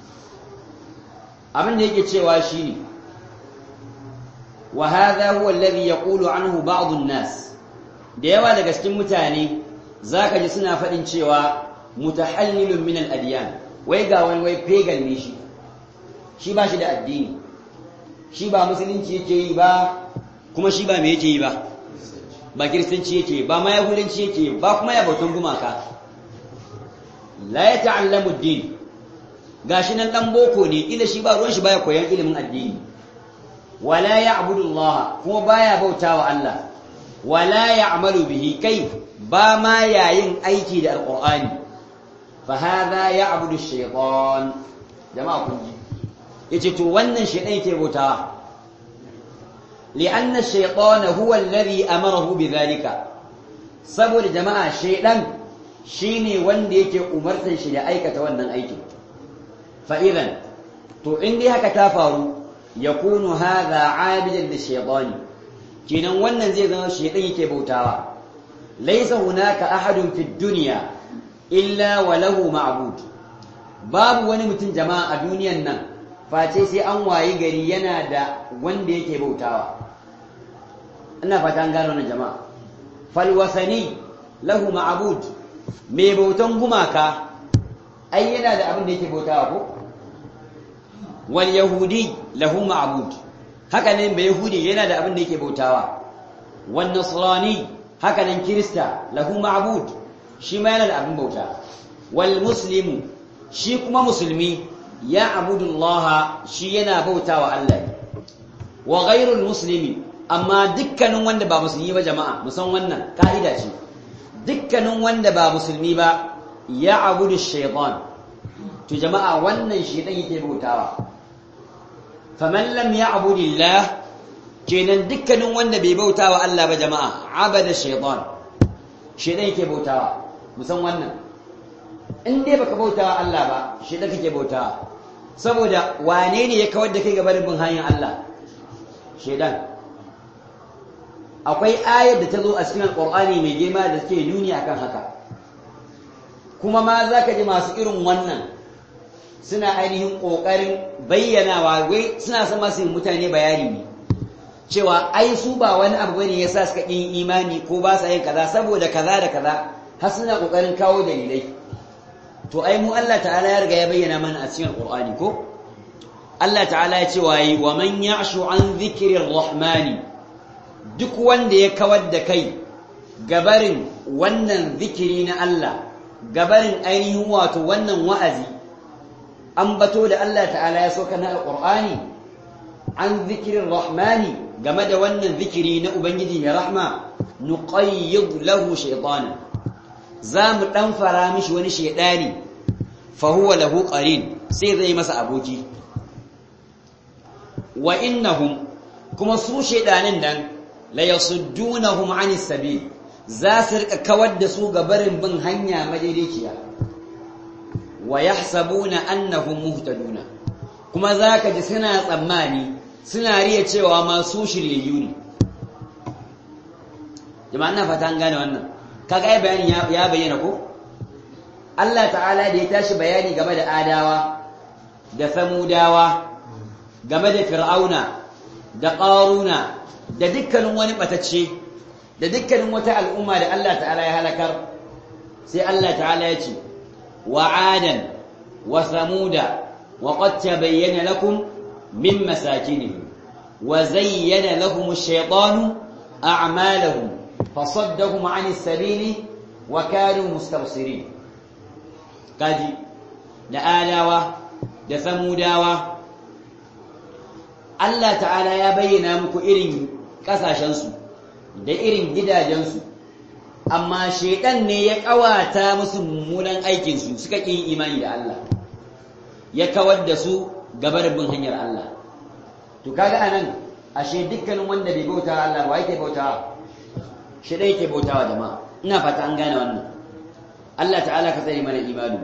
abin da yake cewa shine wa hadha huwa alladhi yaqulu anhu ba'd an-nas da yawa daga cikin mutane zaka ji suna faɗin cewa mutahallilun min al-adyan wai ga wani wai pagan ne shi shi ba shi da addini shi ba musulunci yake yi ba kuma shi ba me yake yi ba ba kiristanci yake ba ma yahudanci yake ba kuma ya bautan gumaka la ya ta'allamu ad-din gashi nan dan boko ne ila shi ba ruwan shi baya koyan ilimin addini wala ya'budu Allah kuma baya bautawa Allah wala ya'malu bihi kai ba ma yayin aiki da alqur'ani fa hadha ya'budu ash-shaytan jama'a kun ji yace to wannan shaytan yake bautawa li'anna ash-shaytana huwa alladhi amarahu bidhalika saboda jama'a shaytan shine wanda yake umartan shi da aikata wannan aikin fa idan to in dai haka ta faru yakunu hadha 'abidan lish-shaytani kenan wannan zai zama shaytan yake bautawa laysa hunaka ahadun fid dunya illa wa lahu ma'bud babu wani mutum jama'a a duniyan nan face sai an wayi gari yana da wanda yake bautawa ina fata an gano wannan jama'a fal wasani lahu ma'bud mai bautan gumaka ai yana da abin da yake bautawa ko wal yahudi lahu ma'bud haka ne bai yahudi yana da abin da yake bautawa wan nasrani haka nan kirista lahu ma'bud shi ma yana da abin bauta wal muslimu shi kuma musulmi ya abudullaha shi yana bautawa Allah wa ghairul muslimi amma dukkanin wanda ba musulmi ba jama'a musan wannan ka'ida ce dukkanin wanda ba musulmi ba ya abudu shaytan to jama'a wannan shaytan yake bautawa faman lam ya'budillah kenan dukkanin wanda bai bautawa Allah ba jama'a abada shaytan shaytan yake bautawa musan wannan in dai baka bautawa Allah ba shaytan kake bautawa saboda wane ne ya kawar da kai gaban bin hanyar Allah shaytan akwai ayar da ta zo a cikin alqur'ani mai girma da take nuni akan haka kuma ma zaka ji masu irin wannan suna ainihin ƙoƙarin bayyanawa wai suna son masu mutane bayani ne cewa ai su ba wani abu bane yasa suka yin imani ko ba sa yin kaza saboda kaza da kaza har suna ƙoƙarin kawo dalilai to ai mu Allah ta'ala ya riga ya bayyana mana a cikin Qur'ani ko Allah ta'ala ya ce wayi wa man ya'shu an dhikrir rahmani duk wanda ya kawar da kai gabarin wannan zikiri na Allah gabarin ainihin wato wannan wa'azi an bato da Allah ta'ala ya soka na alƙur'ani an zikirin rahmani game da wannan zikiri na Ubangiji mai rahma nuqayyid lahu shaytana za mu ɗan fara mishi wani shaidani fa huwa lahu qarin sai zai masa aboki wa innahum kuma su shaidanin nan la yasuddunahum anis sabil za su rika kawar da su ga barin bin hanya madaidaiciya wa yahsabuna annahum muhtaduna kuma zaka ji suna tsammani suna riya cewa masu shiryayyu ne jama'a ina fata an gane wannan kaga ai bayani ya bayyana ko Allah ta'ala da ya tashi bayani game da adawa da samudawa game da fir'auna da qaruna da dukkanin wani batacce da dukkanin wata al'umma da Allah ta'ala ya halakar sai Allah ta'ala ya ce وعادا وثمودا وقد تبين لكم من مساكنهم وزين لهم الشيطان أعمالهم فصدهم عن السبيل وكانوا مستبصرين قد لآلاوة دثموداوة Allah ta'ala ya bayyana muku irin ƙasashensu da irin gidajensu amma shaidan ne ya kawata musu mummunan aikinsu suka ƙi imani da Allah ya kawar da su gabar bin hanyar Allah to kaga anan ashe dukkanin wanda bai bauta Allah ba yake bautawa shi dai yake bautawa jama'a ina fata an gane wannan Allah ta'ala ka tsare mana imani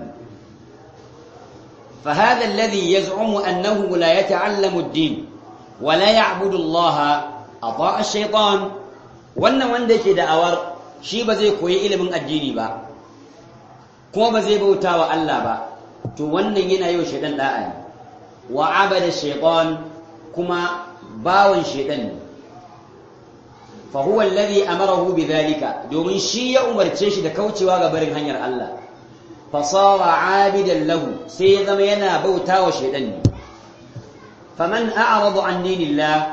فهذا الذي يزعم أنه لا يتعلم الدين ولا يعبد الله أطاع الشيطان وأن وندك دعوار shi ba zai koyi ilimin addini ba kuma ba zai bauta wa Allah ba to wannan yana yau shaidan da'a ne wa abada shaytan kuma bawan shaidan ne fa huwa alladhi amarahu bidhalika domin shi ya umarce shi da kaucewa ga barin hanyar Allah fa sara abidan lahu sai ya zama yana bauta wa shaidan ne faman a'rada an dinillah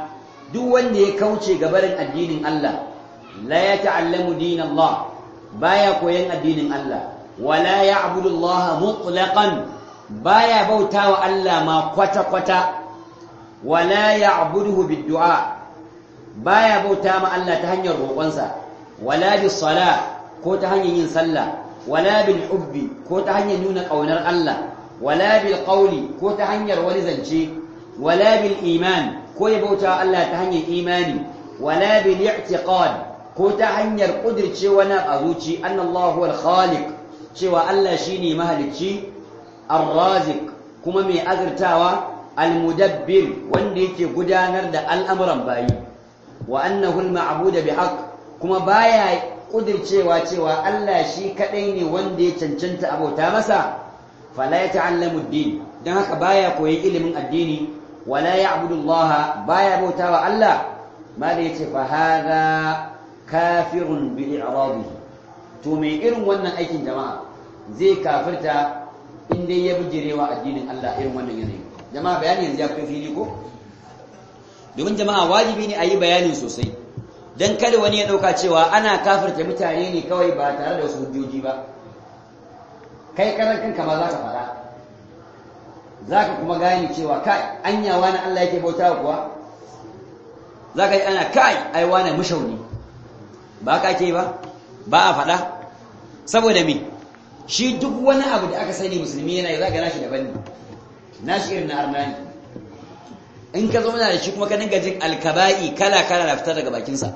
duk wanda ya kauce gabarin addinin Allah la ya ta'allamu din Allah baya koyan addinin Allah wala ya'budu Allah mutlaqan baya bautawa Allah ma kwata kwata wala ya'buduhu bid-du'a baya bauta ma Allah ta hanyar roƙonsa wala bis sala ko ta hanyar yin sallah wala bil hubbi ko ta hanyar nuna ƙaunar Allah wala bil qawli ko ta hanyar wani zance wala bil iman ko ya bauta Allah ta hanyar imani wala bil i'tiqad ko ta hanyar kudirce wani a zuci annallahu wal khaliq cewa Allah shine mahalicci ar-raziq kuma mai azurtawa al-mudabbir wanda yake gudanar da al'amuran bayi wa annahu al-ma'budu bihaq kuma baya kudircewa cewa Allah shi kadai ne wanda ya cancanta abota masa fala ya ta'allamu ad-din dan haka baya koyi ilimin addini wala ya'budu Allah baya bautawa Allah ma da yace fa hadha kafirun bi i'radihi to me irin wannan aikin jama'a zai kafirta in dai ya bijirewa addinin Allah irin wannan yanayi jama'a bayani yanzu ya fi fili ko domin jama'a wajibi ne a yi bayanin sosai don kada wani ya ɗauka cewa ana kafirta mutane ne kawai ba tare da wasu hujjoji ba kai karan kanka ma za ka faɗa za ka kuma gane cewa kai anya wani Allah yake bauta kuwa za ka yi ana kai ai wani mushauni ba ka ke ba ba a faɗa saboda me shi duk wani abu da aka sani musulmi yana yi za ka nashi daban ne nashi irin na arnani in ka zauna da shi kuma ka dinga jin alkaba'i kala kala na fitar daga bakinsa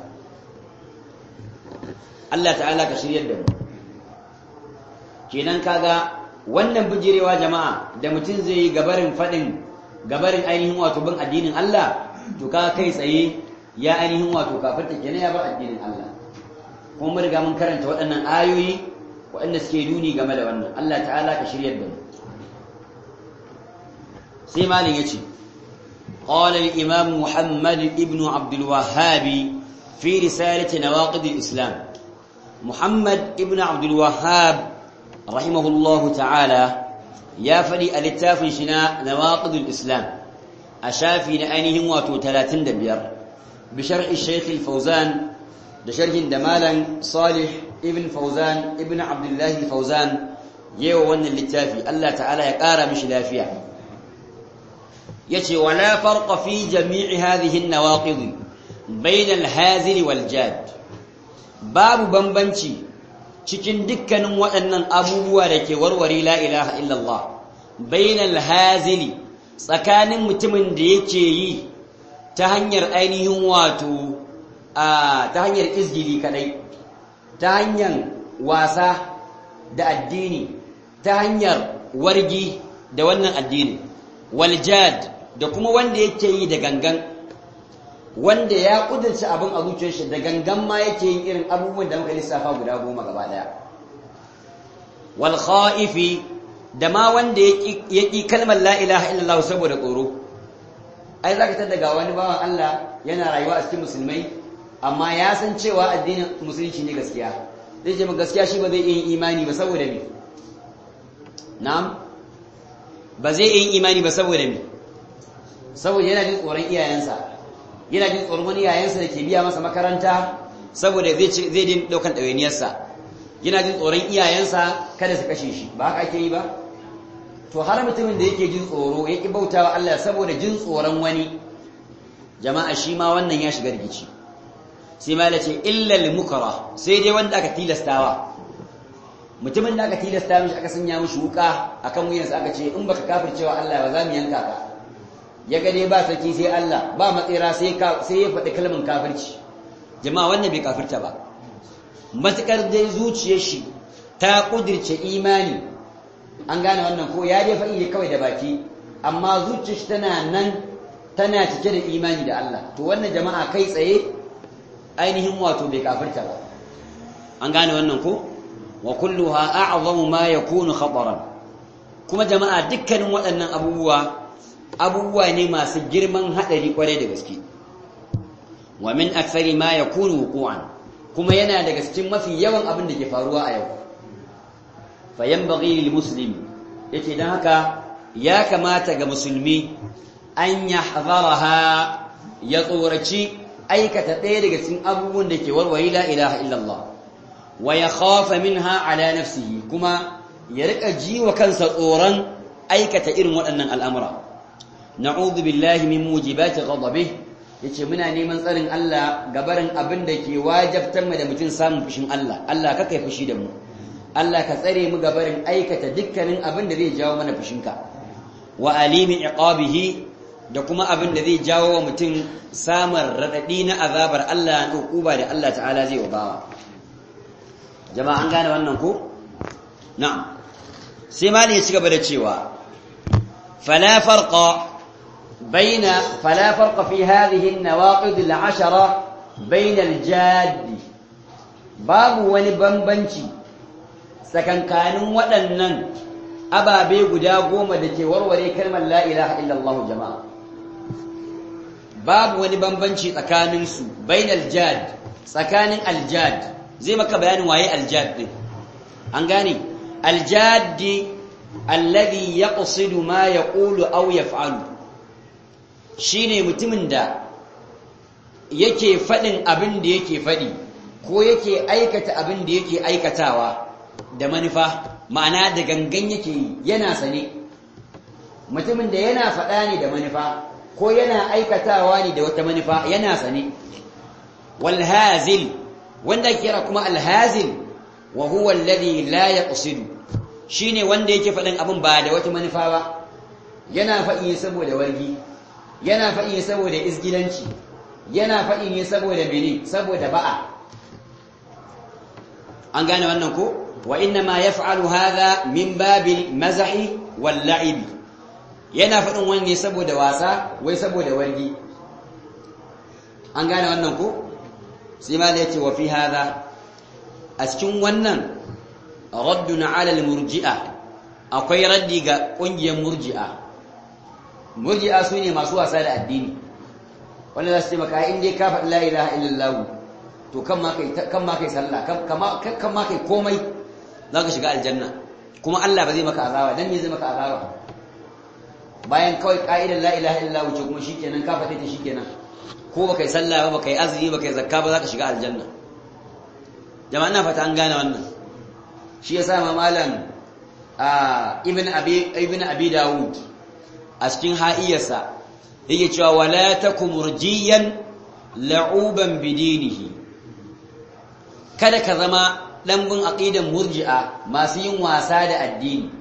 Allah ta'ala ka shiryar da mu kenan kaga wannan bijirewa jama'a da mutum zai yi gabarin fadin gabarin ainihin wato bin addinin Allah to ka kai tsaye ya ainihin wato kafirta kenan ya bar addinin Allah kuma mun riga mun karanta waɗannan ayoyi waɗanda suke nuni game da wannan Allah ta'ala ka shiryar da mu sai malin yace قال الإمام محمد ابن عبد الوهاب في رسالة نواقض الإسلام محمد ابن عبد الوهاب رحمه الله تعالى يا فلي الاتاف شنا نواقض الإسلام أشافي لأنهم واتو ثلاثين دبير بشرح الشيخ الفوزان بشرح دمالا صالح ابن فوزان ابن عبد الله الفوزان يو ون الاتافي الله تعالى يقارى مش لافيه yace wala farqa fi jami'i hadhihi an-nawaqid bayna al-hazil wal jad babu bambanci cikin dukkanin waɗannan abubuwa da ke warware la ilaha illallah bayna al-hazil tsakanin mutumin da yake yi ta hanyar ainihin wato a ta hanyar izgili kadai ta hanyar wasa da addini ta hanyar wargi da wannan addini wal jad da kuma wanda yake yi da gangan wanda ya kudurci abin a zuciyar shi da gangan ma yake yin irin abubuwan da muka lissafa guda goma gaba daya wal khaifi da ma wanda ya ƙi kalmar la ilaha illallah saboda tsoro ai zaka tada ga wani bawan Allah yana rayuwa a cikin musulmai amma ya san cewa addinin musulunci ne gaskiya zai ce gaskiya shi ba zai iya yin imani ba saboda me na'am ba zai iya yin imani ba saboda me saboda yana jin tsoron iyayensa yana jin tsoron wani iyayensa da ke biya masa makaranta saboda zai zai din daukan ɗawainiyarsa yana jin tsoron iyayensa kada su kashe shi ba haka ake yi ba to har mutumin da yake jin tsoro ya ki bautawa Allah saboda jin tsoron wani jama'a shi ma wannan ya shiga rikici sai ma ce illa lil mukra sai dai wanda aka tilastawa mutumin da aka tilasta mishi aka sanya mishi wuka akan wuyansa aka ce in baka kafircewa Allah ba za mu yanka ka ya ga dai ba sarki sai Allah ba matsira sai sai ya faɗi kalmar kafirci jama'a wannan bai kafirta ba matukar dai zuciyar shi ta kudirce imani an gane wannan ko ya dai faɗi kawai da baki amma zuciyar shi tana nan tana cike da imani da Allah to wannan jama'a kai tsaye ainihin wato bai kafirta ba an gane wannan ko wa kulluha a'zamu ma yakunu khataran kuma jama'a dukkanin waɗannan abubuwa abubuwa ne masu girman haɗari kwarai da gaske wa min akthari ma yakunu wuqu'an kuma yana daga cikin mafi yawan abin da ke faruwa a yau fa yanbaghi lil muslim yace dan haka ya kamata ga musulmi an yahdharaha ya tsoraci aikata ɗaya daga cikin abubuwan da ke warware la ilaha illallah wa ya khafa minha ala nafsihi kuma ya rika ji wa kansa tsoron aikata irin waɗannan al'amura na'udhu billahi min mujibati ghadabih yace muna neman tsarin Allah gabarin abin da ke wajabtar mu da mutum samun fushin Allah Allah ka kai fushi da mu Allah ka tsare mu gabarin aikata dukkanin abin da zai jawo mana fushinka wa alimi iqabihi da kuma abin da zai jawo wa mutum samun raɗaɗi na azabar Allah na hukuba da Allah ta'ala zai bawa jama'a an gane wannan ko na'am sai mali ya ci gaba da cewa fala farqa baina fala farqa fi hadhihi an-nawaqid al-ashara baina al-jadd babu wani bambanci tsakankanin waɗannan ababe guda goma da ke warware kalmar la ilaha illallah jama'a babu wani bambanci tsakaninsu bainal jad tsakanin aljad zai maka bayanin waye aljad din an gane aljaddi alladhi yaqsidu ma yaqulu aw yaf'alu shine mutumin da yake fadin abin da yake fadi ko yake aikata abin da yake aikatawa da manufa ma'ana da gangan yake yi yana sane mutumin da yana faɗa ne da manufa ko yana aikatawa ne da wata manufa yana sane walhazil wanda kira kuma alhazil wa huwa alladhi la yaqsidu shine wanda yake faɗin abin ba da wata manufa ba yana faɗi saboda wargi yana faɗi saboda isgilanci yana faɗi ne saboda mene saboda ba'a an gane wannan ko wa inna ma yaf'alu hadha min babil mazahi wal la'ibi yana faɗin wani saboda wasa wai saboda wargi an gane wannan ko sai ma da yace wa fi hadha a cikin wannan raddun ala al murji'a akwai raddi ga kungiyar murji'a murji'a sune masu wasa da addini wanda za su ce maka in dai ka faɗi la ilaha illallah to kan ma kai kan ma kai sallah kan ma kai komai za ka shiga aljanna kuma Allah ba zai maka azaba dan me zai maka azaba bayan kawai ka'idar la ilaha illa wuce kuma shikenan ka faɗe ta shikenan ko baka yi sallah ba baka yi azumi baka yi zakka ba za ka shiga aljanna jama'a ina fata an gane wannan shi yasa ma malam ibn abi ibn abi daud a cikin ha'iyarsa yake cewa wala takum murjiyan la'uban bidinihi kada ka zama ɗanbin aƙidan murji'a masu yin wasa da addini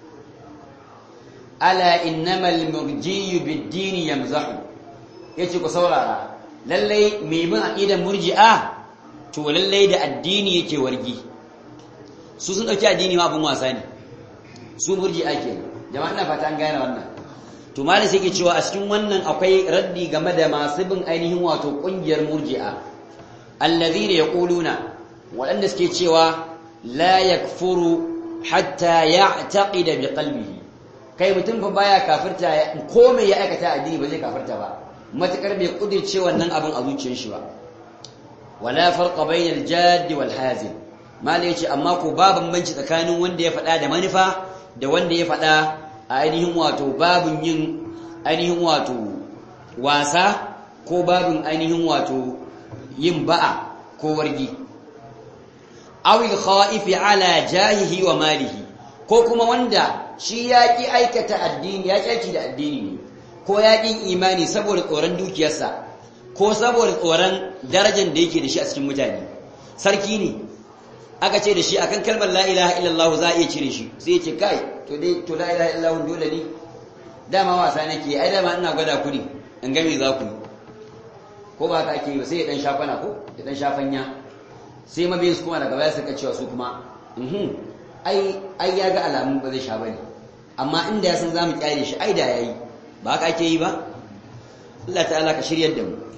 ala innamal murjiyu biddini yamzahu yace ku saurara lallai mai bin aƙidan murji'a to lallai da addini yake wargi su sun ɗauki addini ma abin wasa ne su murji'a ke jama'a ina fata an gane wannan to malam sai ke cewa a cikin wannan akwai raddi game da masu bin ainihin wato ƙungiyar murji'a allazina yaquluna waɗanda suke cewa la yakfuru hatta ya'taqida bi qalbihi kai mutum fa baya kafirta ko me ya aikata addini ba zai kafirta ba matakar bai kudirce wannan abin a zuciyar shi ba wala farqa bainal jadd wal hazin malai yace amma ko ba bambanci tsakanin wanda ya faɗa da manufa da wanda ya faɗa a ainihin wato babun yin ainihin wato wasa ko babun ainihin wato yin ba'a ko wargi awil kha'ifi ala jahihi wa malihi ko kuma wanda shi ya ki aikata addini ya kyaki da addini ne ko ya ƙin imani saboda tsoron dukiyarsa ko saboda tsoron darajar da yake da shi a cikin mutane sarki ne aka ce da shi akan kalmar la ilaha illallah za a iya cire shi sai ya ce kai to dai to la ilaha illallah dole ne dama wasa nake ai dama ina gwada ku ne in ga me za ku ko ba ka ake yi sai ya dan shafana ko ya dan shafanya sai mabiyin su kuma daga baya suka cewa su kuma ai ai ya ga alamun ba zai sha bane amma inda ya san zamu kyale shi ai da yayi ba haka ake yi ba Allah ta'ala ka shiryar da mu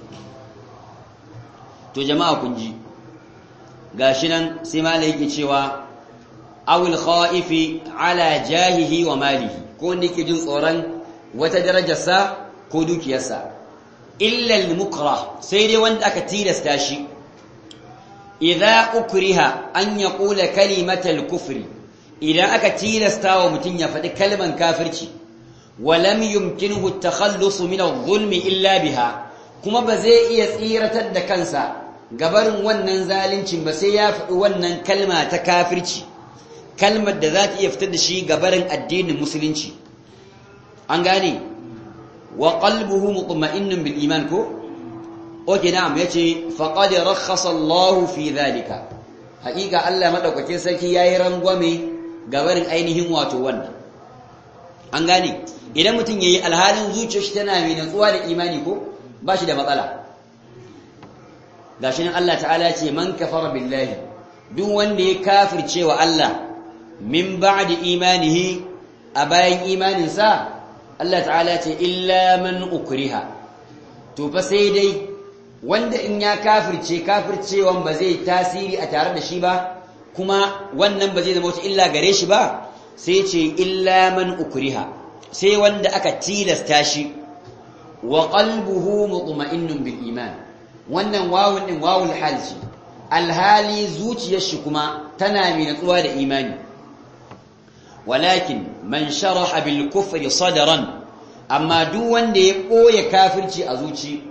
to jama'a kun ji gashi nan sai malai yake cewa awil khaifi ala jahihi wa malihi ko wanda yake jin tsoron wata darajarsa ko dukiyarsa illa al-mukrah sai dai wanda aka tilasta shi idza ukriha an yaqula kalimatal kufri idan aka tilasta wa mutun ya faɗi kalman kafirci wa lam yumkinuhu at-takhallus min adh-dhulmi illa biha kuma ba zai iya tsiratar da kansa gabarin wannan zalincin ba sai ya faɗi wannan kalma ta kafirci kalmar da za ta iya fitar da shi gabarin addinin musulunci an gane wa qalbuhu mutma'innun bil iman ko oke na'am yace faqad rakhasa Allah fi dhalika haƙiƙa Allah madaukakin sarki yayi rangwame gabarin ainihin wato wannan an gane idan mutum yayi alhalin zuciyar shi tana mai natsuwa da imani ko ba shi da matsala gashi nan Allah ta'ala ce man kafara billahi duk wanda ya kafirce wa Allah min ba'di imanihi a bayan imaninsa Allah ta'ala ce illa man ukriha to fa sai dai wanda in ya kafirce kafircewan ba zai tasiri a tare da shi ba kuma wannan ba zai zama wata illa gare shi ba sai ce illa man ukriha sai wanda aka tilasta shi wa qalbuhu mutma'innun bil iman wannan wawun din wawul hal ce alhali zuciyar shi kuma tana mai natsuwa da imani walakin man sharaha bil kufri sadran amma duk wanda ya koya kafirci a zuci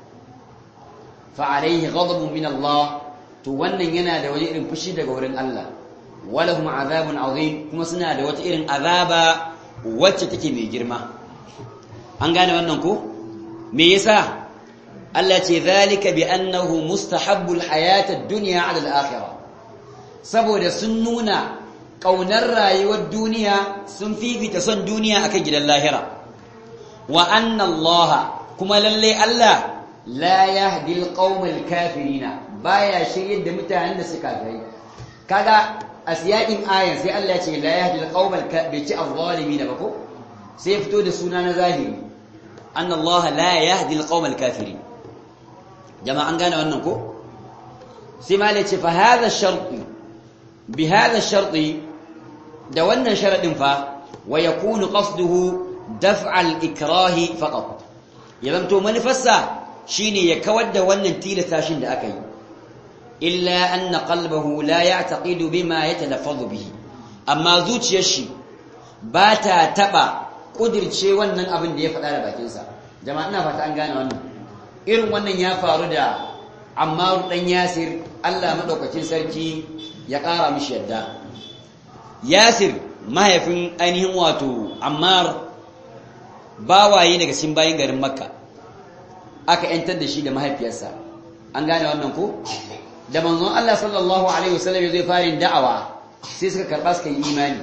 fa alaihi ghadabun min Allah to wannan yana da wani irin fushi daga wurin Allah walahum azabun azim kuma suna da wata irin azaba wacce take mai girma an gane wannan ko me yasa Allah ce zalika bi annahu mustahabbul hayatad dunya ala al-akhirah saboda sun nuna kaunar rayuwar duniya sun fifita son duniya akan gidan lahira wa anna Allah kuma lalle Allah la yahdi al-qaumal kafirina baya shiryar da mutanen da suka gari kaga a siyakin ayan sai Allah ya ce la yahdi al-qaumal bai ci az-zalimin ba ko sai fito da suna na zahiri anna Allah la yahdi al-qaumal kafirin jama'an gane wannan ko sai ma ce fa hadha sharti bi hadha sharti da wannan sharadin fa wa yakunu qasduhu daf'a al-ikrahi faqat yadan to manifassa shine ya kawar da wannan tilastashin da aka yi illa anna qalbahu la ya'taqidu bima yatalaffazu bihi amma zuciyar shi ba ta taba kudirce wannan abin da ya faɗa da bakinsa jama'a ina fata an gane wannan irin wannan ya faru da Ammar dan Yasir Allah madaukakin sarki ya ƙara mishi yadda Yasir mahaifin ainihin wato Ammar bawaye daga cikin bayin garin Makka aka yantar da shi da mahaifiyarsa an gane wannan ko da manzon Allah sallallahu alaihi wasallam ya zai fara da'awa sai suka karba suka yi imani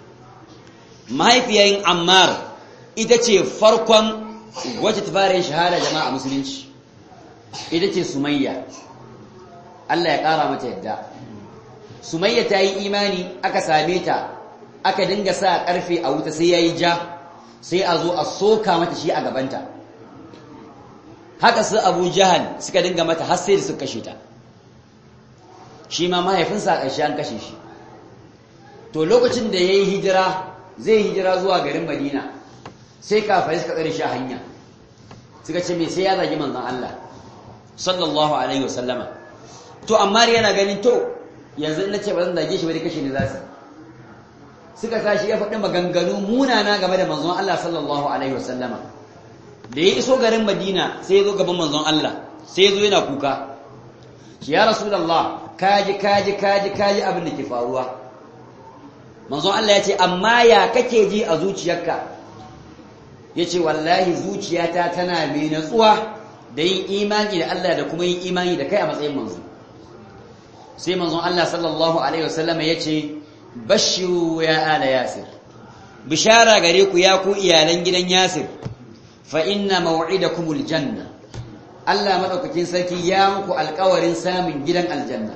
mahaifiyayin Ammar ita ce farkon wacce ta fara yin shahada jama'a musulunci ita ce sumayya Allah ya ƙara mata yadda sumayya ta yi imani aka same ta aka dinga sa ƙarfe a wuta sai ya yi ja sai a zo a soka mata shi a gabanta haka su abu jahal suka dinga mata har sai da suka kashe ta shi ma mahaifinsa a ƙarshe an kashe shi to lokacin da ya yi hijira zai hijira zuwa garin madina sai kafari suka tsare shi a hanya suka ce me sai ya zagi manzon Allah sallallahu alaihi wasallama to amma yana ganin to yanzu in nace ba zan zage shi ba dai kashe ni zasu suka sa shi ya faɗi maganganu munana game da manzon Allah sallallahu alaihi wasallama da ya iso garin Madina sai ya zo gaban manzon Allah sai ya zo yana kuka shi ya rasulullah kaji kaji kaji kaji abin da ke faruwa manzon Allah ya ce amma ya kake ji a zuciyarka ya ce wallahi zuciyata tana mai natsuwa da yin imani da Allah da kuma yin imani da kai a matsayin manzo sai manzon Allah sallallahu alaihi wasallam ya ce bashiru ya ala yasir bishara gare ku ya ku iyalan gidan yasir fa inna maw'idakumul janna Allah madaukakin sarki ya muku alƙawarin samun gidan aljanna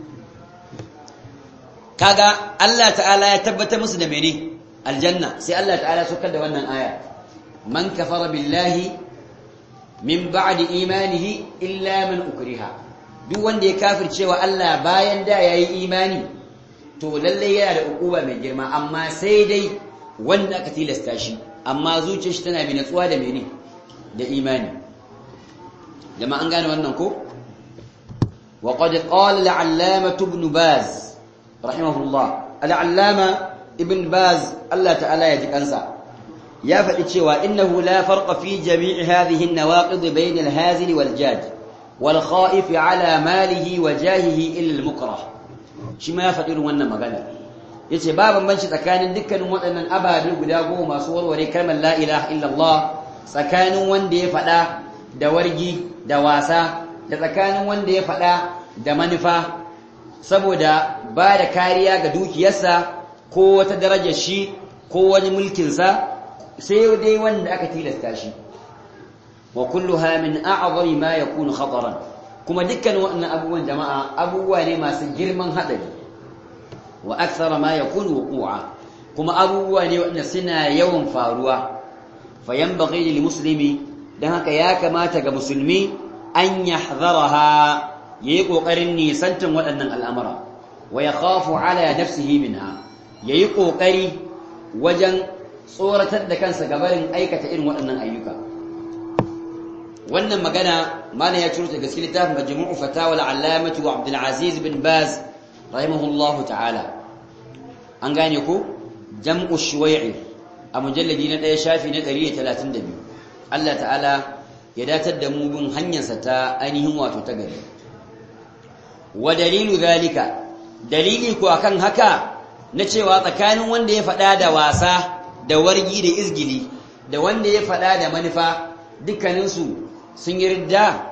kaga Allah ta'ala ya tabbata musu da mene aljanna sai Allah ta'ala ya saukar da wannan aya man kafara billahi min ba'di imanihi illa man ukriha duk wanda ya kafircewa Allah bayan da yayi imani to lalle yana da ukuba mai girma amma sai dai wanda aka tilasta shi amma zuciyar shi tana bi natsuwa da mene da imani jama'a an gane wannan ko wa qad qala al-allama ibn baz rahimahullah al-allama ibn baz Allah ta'ala ya ji kansa ya faɗi cewa innahu la farqa fi jami'i hadhihi an-nawaqid bayna al-hazil wal jad wal kha'if ala malihi wa jahihi illa al-mukrah shi ma ya faɗi irin wannan magana yace ba bambanci tsakanin dukkanin waɗannan ababe guda goma masu warware kalmar la ilaha illallah tsakanin wanda ya faɗa da wargi da wasa da tsakanin wanda ya faɗa da manufa saboda ba da kariya ga dukiyarsa ko wata darajar shi ko wani mulkinsa sai dai wanda aka tilasta shi wa kulluha min a'zami ma yakunu khataran kuma dukkan waɗannan abubuwan jama'a abubuwa ne masu girman hadari wa akthara ma yakunu wuqu'a kuma abubuwa ne waɗanda suna yawan faruwa fa yanbaghi lil muslimi dan haka ya kamata ga musulmi an yahdharaha yayi kokarin nisantan waɗannan al'amura wa yakhafu ala nafsihi minha yayi kokari wajen tsoratar da kansa gabarin aikata irin waɗannan ayyuka wannan magana malam ya ciro ta gaske littafin majmu'u fatawa al-allamati wa Abdul Aziz bin Baz rahimahullahu ta'ala an gane ko jam'u shuwai'i a mujalladi na ɗaya shafi na 132 Allah ta'ala ya datar da mu bin hanyarsa ta ainihin wato ta gari wa dalilu zalika dalili ko akan haka na cewa tsakanin wanda ya faɗa da wasa da wargi da izgili da wanda ya faɗa da manufa dukkaninsu sun yi ridda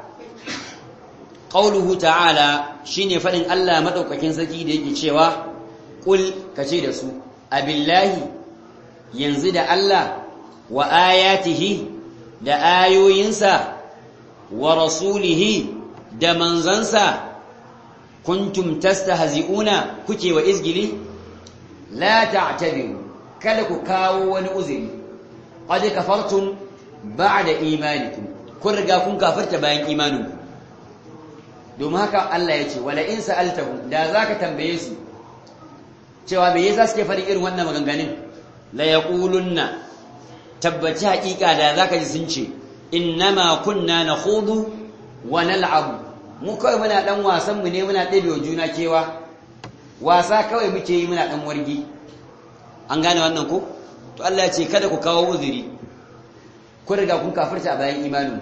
qauluhu ta'ala shine faɗin Allah madaukakin sarki da yake cewa qul kace da su abillahi yanzu da Allah wa ayatihi da ayoyinsa wa rasulihi da manzansa kuntum tastahzi'una kuke wa izgili la ta'tabiru kada ku kawo wani uzuri qad kafartum ba'da imanikum kun riga kun kafirta bayan imaninku domin haka Allah ya ce wala in sa'altahum da zaka tambaye su cewa me yasa suke faɗin irin wannan maganganun la yaqulunna tabbaci haƙiƙa da zaka ji sun ce innama kunna nakhudu wa nal'abu mu kawai muna dan wasan mu ne muna ɗabewa juna kewa wasa kawai muke yi muna dan wargi an gane wannan ko to Allah ya ce kada ku kawo uzuri ku riga kun kafirta a bayan imanin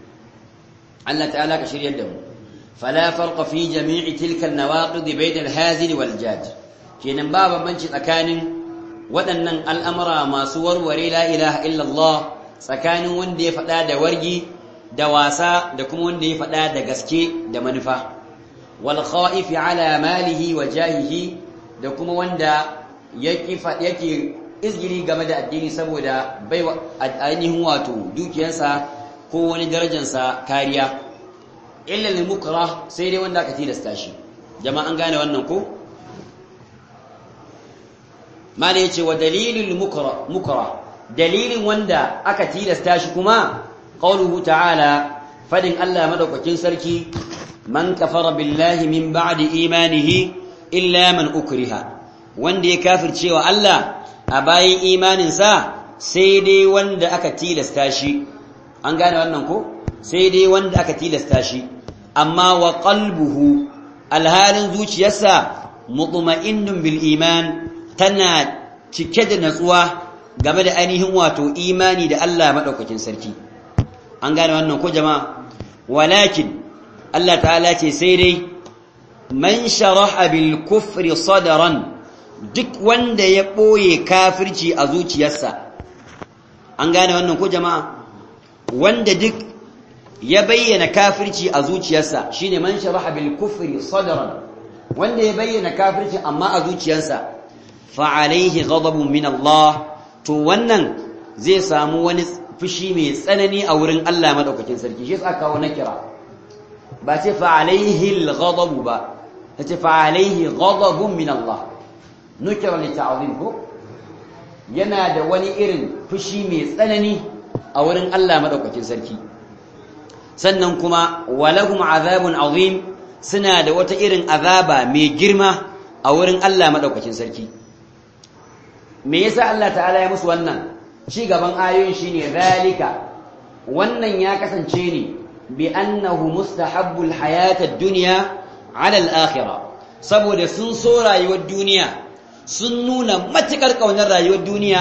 Allah ta'ala ka shiryar da mu fala farqa fi jami'i tilka an-nawaqid bayna al-hazil wal jad kenan ba bambanci tsakanin waɗannan al'amura masu warware la ilaha illallah tsakanin wanda ya faɗa da wargi da wasa da kuma wanda ya faɗa da gaske da manufa wal kha'if ala malihi wa jahihi da kuma wanda yake yake izgiri game da addini saboda bai ainihin wato dukiyarsa ko wani darajarsa kariya illa lil mukrah sai dai wanda aka tilasta shi jama'an gane wannan ko mala yace wa dalilul mukra mukra dalilin wanda aka tilasta shi kuma qauluhu ta'ala fadin Allah madaukakin sarki man kafara billahi min ba'di imanihi illa man ukriha wanda ya kafirce wa Allah a bayan imaninsa sai dai wanda aka tilasta shi an gane wannan ko sai dai wanda aka tilasta shi amma wa qalbuhu alhalin zuciyarsa mutma'innun bil iman tana cike da natsuwa game da ainihin wato imani da Allah madaukakin sarki an gane wannan ko jama'a walakin Allah ta'ala ce sai dai man sharaha bil kufri sadran duk wanda ya ɓoye kafirci a zuciyarsa an gane wannan ko jama'a wanda duk ya bayyana kafirci a zuciyarsa shine man sharaha bil kufri sadran wanda ya bayyana kafirci amma a zuciyarsa fa alaihi ghadabun min Allah to wannan zai samu wani fushi mai tsanani a wurin Allah madaukakin sarki shi yasa kawo na kira ba ce fa alaihi al ghadabu ba ce fa alaihi ghadabun min Allah nukira li ta'zim ko yana da wani irin fushi mai tsanani a wurin Allah madaukakin sarki sannan kuma walahum azabun azim suna da wata irin azaba mai girma a wurin Allah madaukakin sarki me yasa Allah ta'ala ya musu wannan ci gaban ayoyin shine zalika wannan ya kasance ne bi annahu mustahabbul hayatad dunya ala al-akhirah saboda sun so rayuwar duniya sun nuna matuƙar ƙaunar rayuwar duniya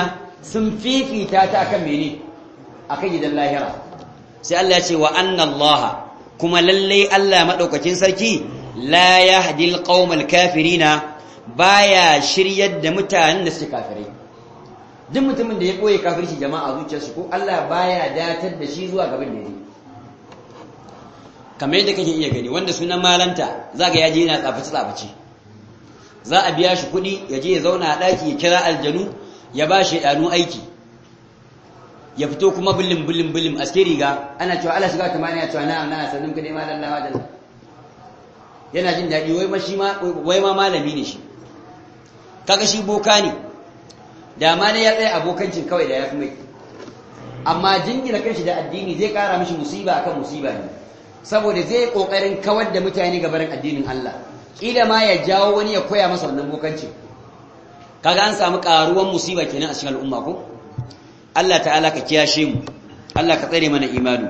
sun fifita ta akan mene akan gidan lahira sai Allah ya ce wa anna Allah kuma lalle Allah madaukakin sarki la yahdi alqaumal kafirina baya shiryar da mutanen da suke kafirai duk mutumin da ya koyi kafirci jama'a zuciyarsu ko Allah baya datar da shi zuwa gaban da yake kamar yadda kake iya gani wanda sunan malanta zaka yaje yana tsafaci tsafaci za a biya shi kuɗi ya je ya zauna a ɗaki ya kira aljanu ya ba shi ɗanu aiki ya fito kuma bulim bulim bulim aske riga ana cewa ala shiga tamani ya cewa na'am na'am sannan ka dai malam lawa da yana jin daɗi wai ma shi ma wai ma malami ne shi kaga shi boka ne da ma ne ya tsaya abokancin kawai da ya fi mai amma jingina kanshi da addini zai kara mishi musiba akan musiba ne saboda zai kokarin kawar da mutane ga barin addinin Allah kila ma ya jawo wani ya koya masa wannan bokancin kaga an samu karuwan musiba kenan a cikin al'umma ko Allah ta'ala ka kiyashe mu Allah ka tsare mana imanu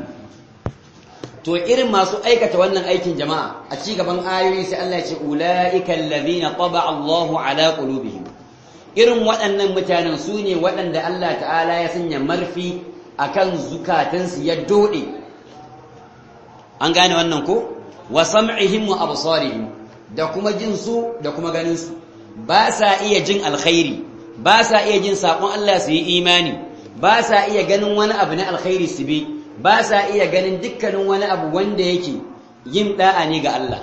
to irin masu aikata wannan aikin jama'a a ci gaban ayoyi sai Allah ya ce ulaika allazina taba Allahu ala qulubihim irin waɗannan mutanen su ne waɗanda Allah ta'ala ya sanya marfi akan zukatansu ya dode an gane wannan ko wa sam'ihim wa absarihim da kuma jin su da kuma ganin su ba sa iya jin alkhairi ba sa iya jin sakon Allah su yi imani ba sa iya ganin wani abu na alkhairi su bi ba sa iya ganin dukkanin wani abu wanda yake yin da'a ne ga Allah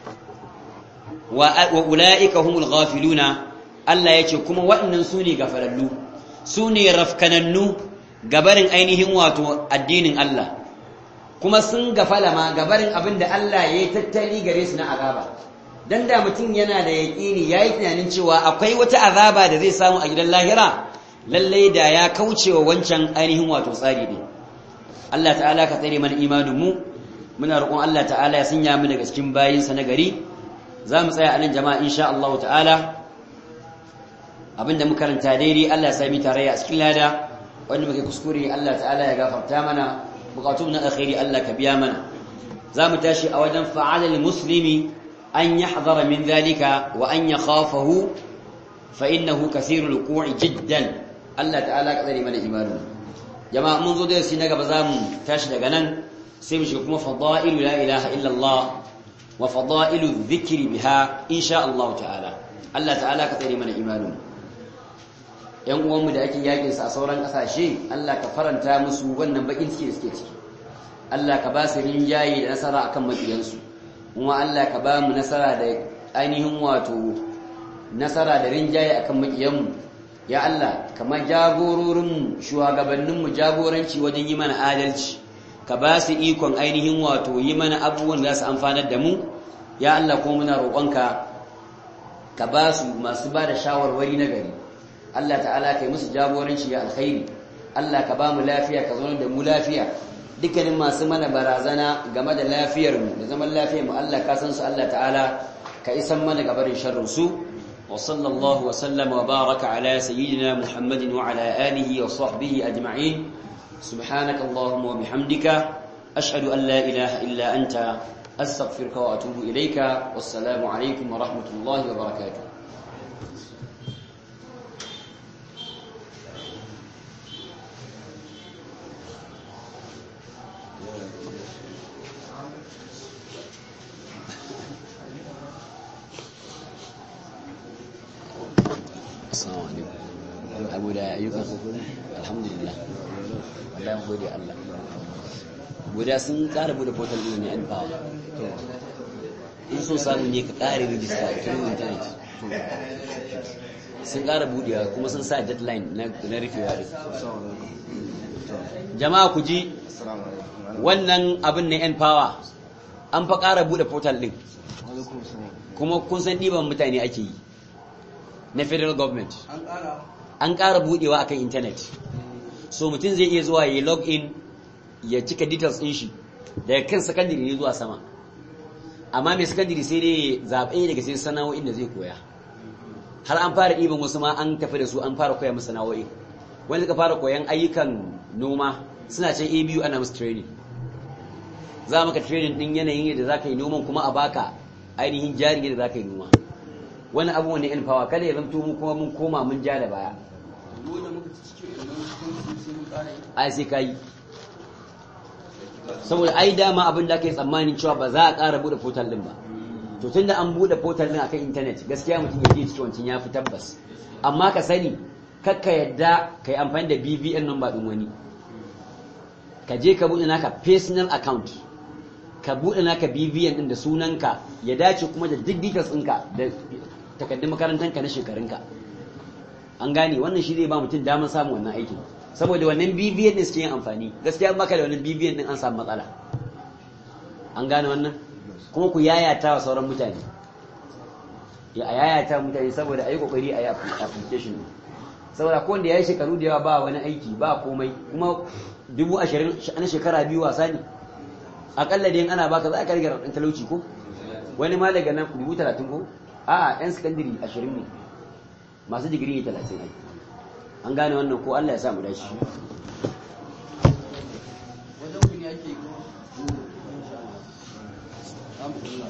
wa ula'ika humul ghafiluna Allah yace kuma waɗannan su ne gafalallu su ne rafkanannu gabarin ainihin wato addinin Allah kuma sun gafala ma gabarin abin da Allah ya yi tattali gare su na azaba dan da mutum yana da yaƙini yayi tunanin cewa akwai wata azaba da zai samu a gidan lahira lalle da ya kaucewa wancan ainihin wato tsari ne Allah ta'ala ka tsare mana imanin mu muna roƙon Allah ta'ala ya sanya mu daga cikin bayin sa na gari za mu tsaya a nan jama'a insha Allah ta'ala abinda muka karanta daidai Allah ya sami tarayya a cikin lada wanda muke kuskure Allah ta'ala ya gafarta mana bukatun na alkhairi Allah ka biya mana za mu tashi a wajen fa'alal muslimi an yahdhara min dhalika wa an yakhafahu fa innahu kathirul wuqu'i jiddan Allah ta'ala ka tsare mana imanin jama'a mun zo da shi na gaba za mu tashi daga nan sai mu shiga kuma fadailu la ilaha illa Allah wa fadailu dhikri biha insha Allah ta'ala Allah ta'ala ka tsare mana imanin yan uwanmu da ake yakin sa a sauran kasashe Allah ka faranta musu wannan bakin ciki da suke ciki Allah ka ba su rinjaye da nasara akan makiyansu kuma Allah ka ba mu nasara da ainihin wato nasara da rinjaye akan makiyanmu ya Allah kamar jagororinmu shugabanninmu jagoranci wajen yi mana adalci ka ba su ikon ainihin wato yi mana abubuwan da su amfanar da mu ya Allah ko muna roƙonka ka ba su masu ba da shawarwari na gari Allah ta'ala kai musu jagoranci ya alkhairi Allah ka ba mu lafiya ka zauna da mu lafiya dukkanin masu mana barazana game da lafiyarmu da zaman lafiyarmu Allah ka san su Allah ta'ala ka isan mana gabarin sharrin su وصلى الله وسلم وبارك على سيدنا محمد وعلى آله وصحبه أجمعين سبحانك اللهم وبحمدك أشهد أن لا إله إلا أنت أستغفرك وأتوب إليك والسلام عليكم ورحمة الله وبركاته Assalamu alaikum. Abu da ayyukan alhamdulillah. Wallahi gode Allah. Guda sun ƙara bude portal ɗin ne an power. In so samu ne ka ƙara rijista a cikin internet. Sun ƙara budewa kuma sun sa deadline na rufewa da Jama'a ku ji wannan abin na 'yan power an fa ƙara bude portal ɗin. Kuma kun san ɗiban mutane ake yi. na federal government an ƙara buɗewa akan internet so mutum zai iya zuwa ya log in ya cika details ɗin shi daga kan secondary ne zuwa sama amma mai secondary sai dai zaɓe daga sai sana'o'in da zai koya har an fara ɗiban wasu ma an tafi da su an fara koya musu sana'o'i wani suka fara koyan ayyukan noma suna can a biyu ana musu training za maka training ɗin yanayin yadda za ka yi noman kuma a baka ainihin jari yadda za ka yi noma wani abu wani in fawa kada ya zanto mu kuma mun koma mun ja da baya ai sai ka yi saboda ai dama abin da aka yi tsammanin cewa ba za a ƙara buɗe portal ɗin ba to tunda an buɗe portal ɗin akan intanet gaskiya mutum ya je cikin wancan ya fi tabbas amma ka sani kakka yadda ka yi amfani da BVN number ɗin wani ka je ka buɗe naka personal account ka buɗe naka BVN ɗin da sunanka ya dace kuma da duk details ɗinka da takardun makarantanka na shekarunka an gane wannan shi zai ba mutum damar samun wannan aikin saboda wannan BVN ɗin suke yin amfani gaskiya baka da wannan BVN ɗin an samu matsala an gane wannan kuma ku yayata wa sauran mutane ya a yayata mutane saboda a yi kokari a yi application ne saboda ko wanda ya yi shekaru da yawa ba wani aiki ba komai kuma dubu ashirin na shekara biyu wasa ne akalla da yin ana baka za ka rage raɗin talauci ko wani ma daga nan dubu talatin ko a'a yan sakandiri ashirin ne masu digiri ne talatin ai an gane wannan ko Allah ya sa mu dace wajen ku ne ake ko alhamdulillah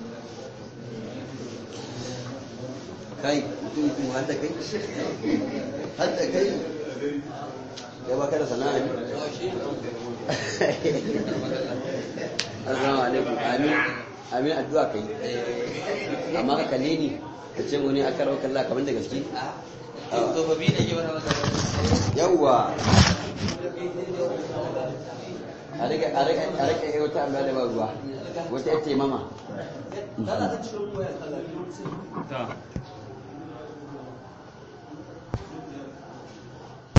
kai mutum mutum har da kai har da kai ya baka da sana'a ne assalamu alaikum amin amin addu'a kai amma ka kalle ni ka ce wani aka rawa kalla kamar da gaske tsofaffi ne ke wani wata yawwa a rike a rike a rike yau ta amma da ba ruwa wata yace mama ta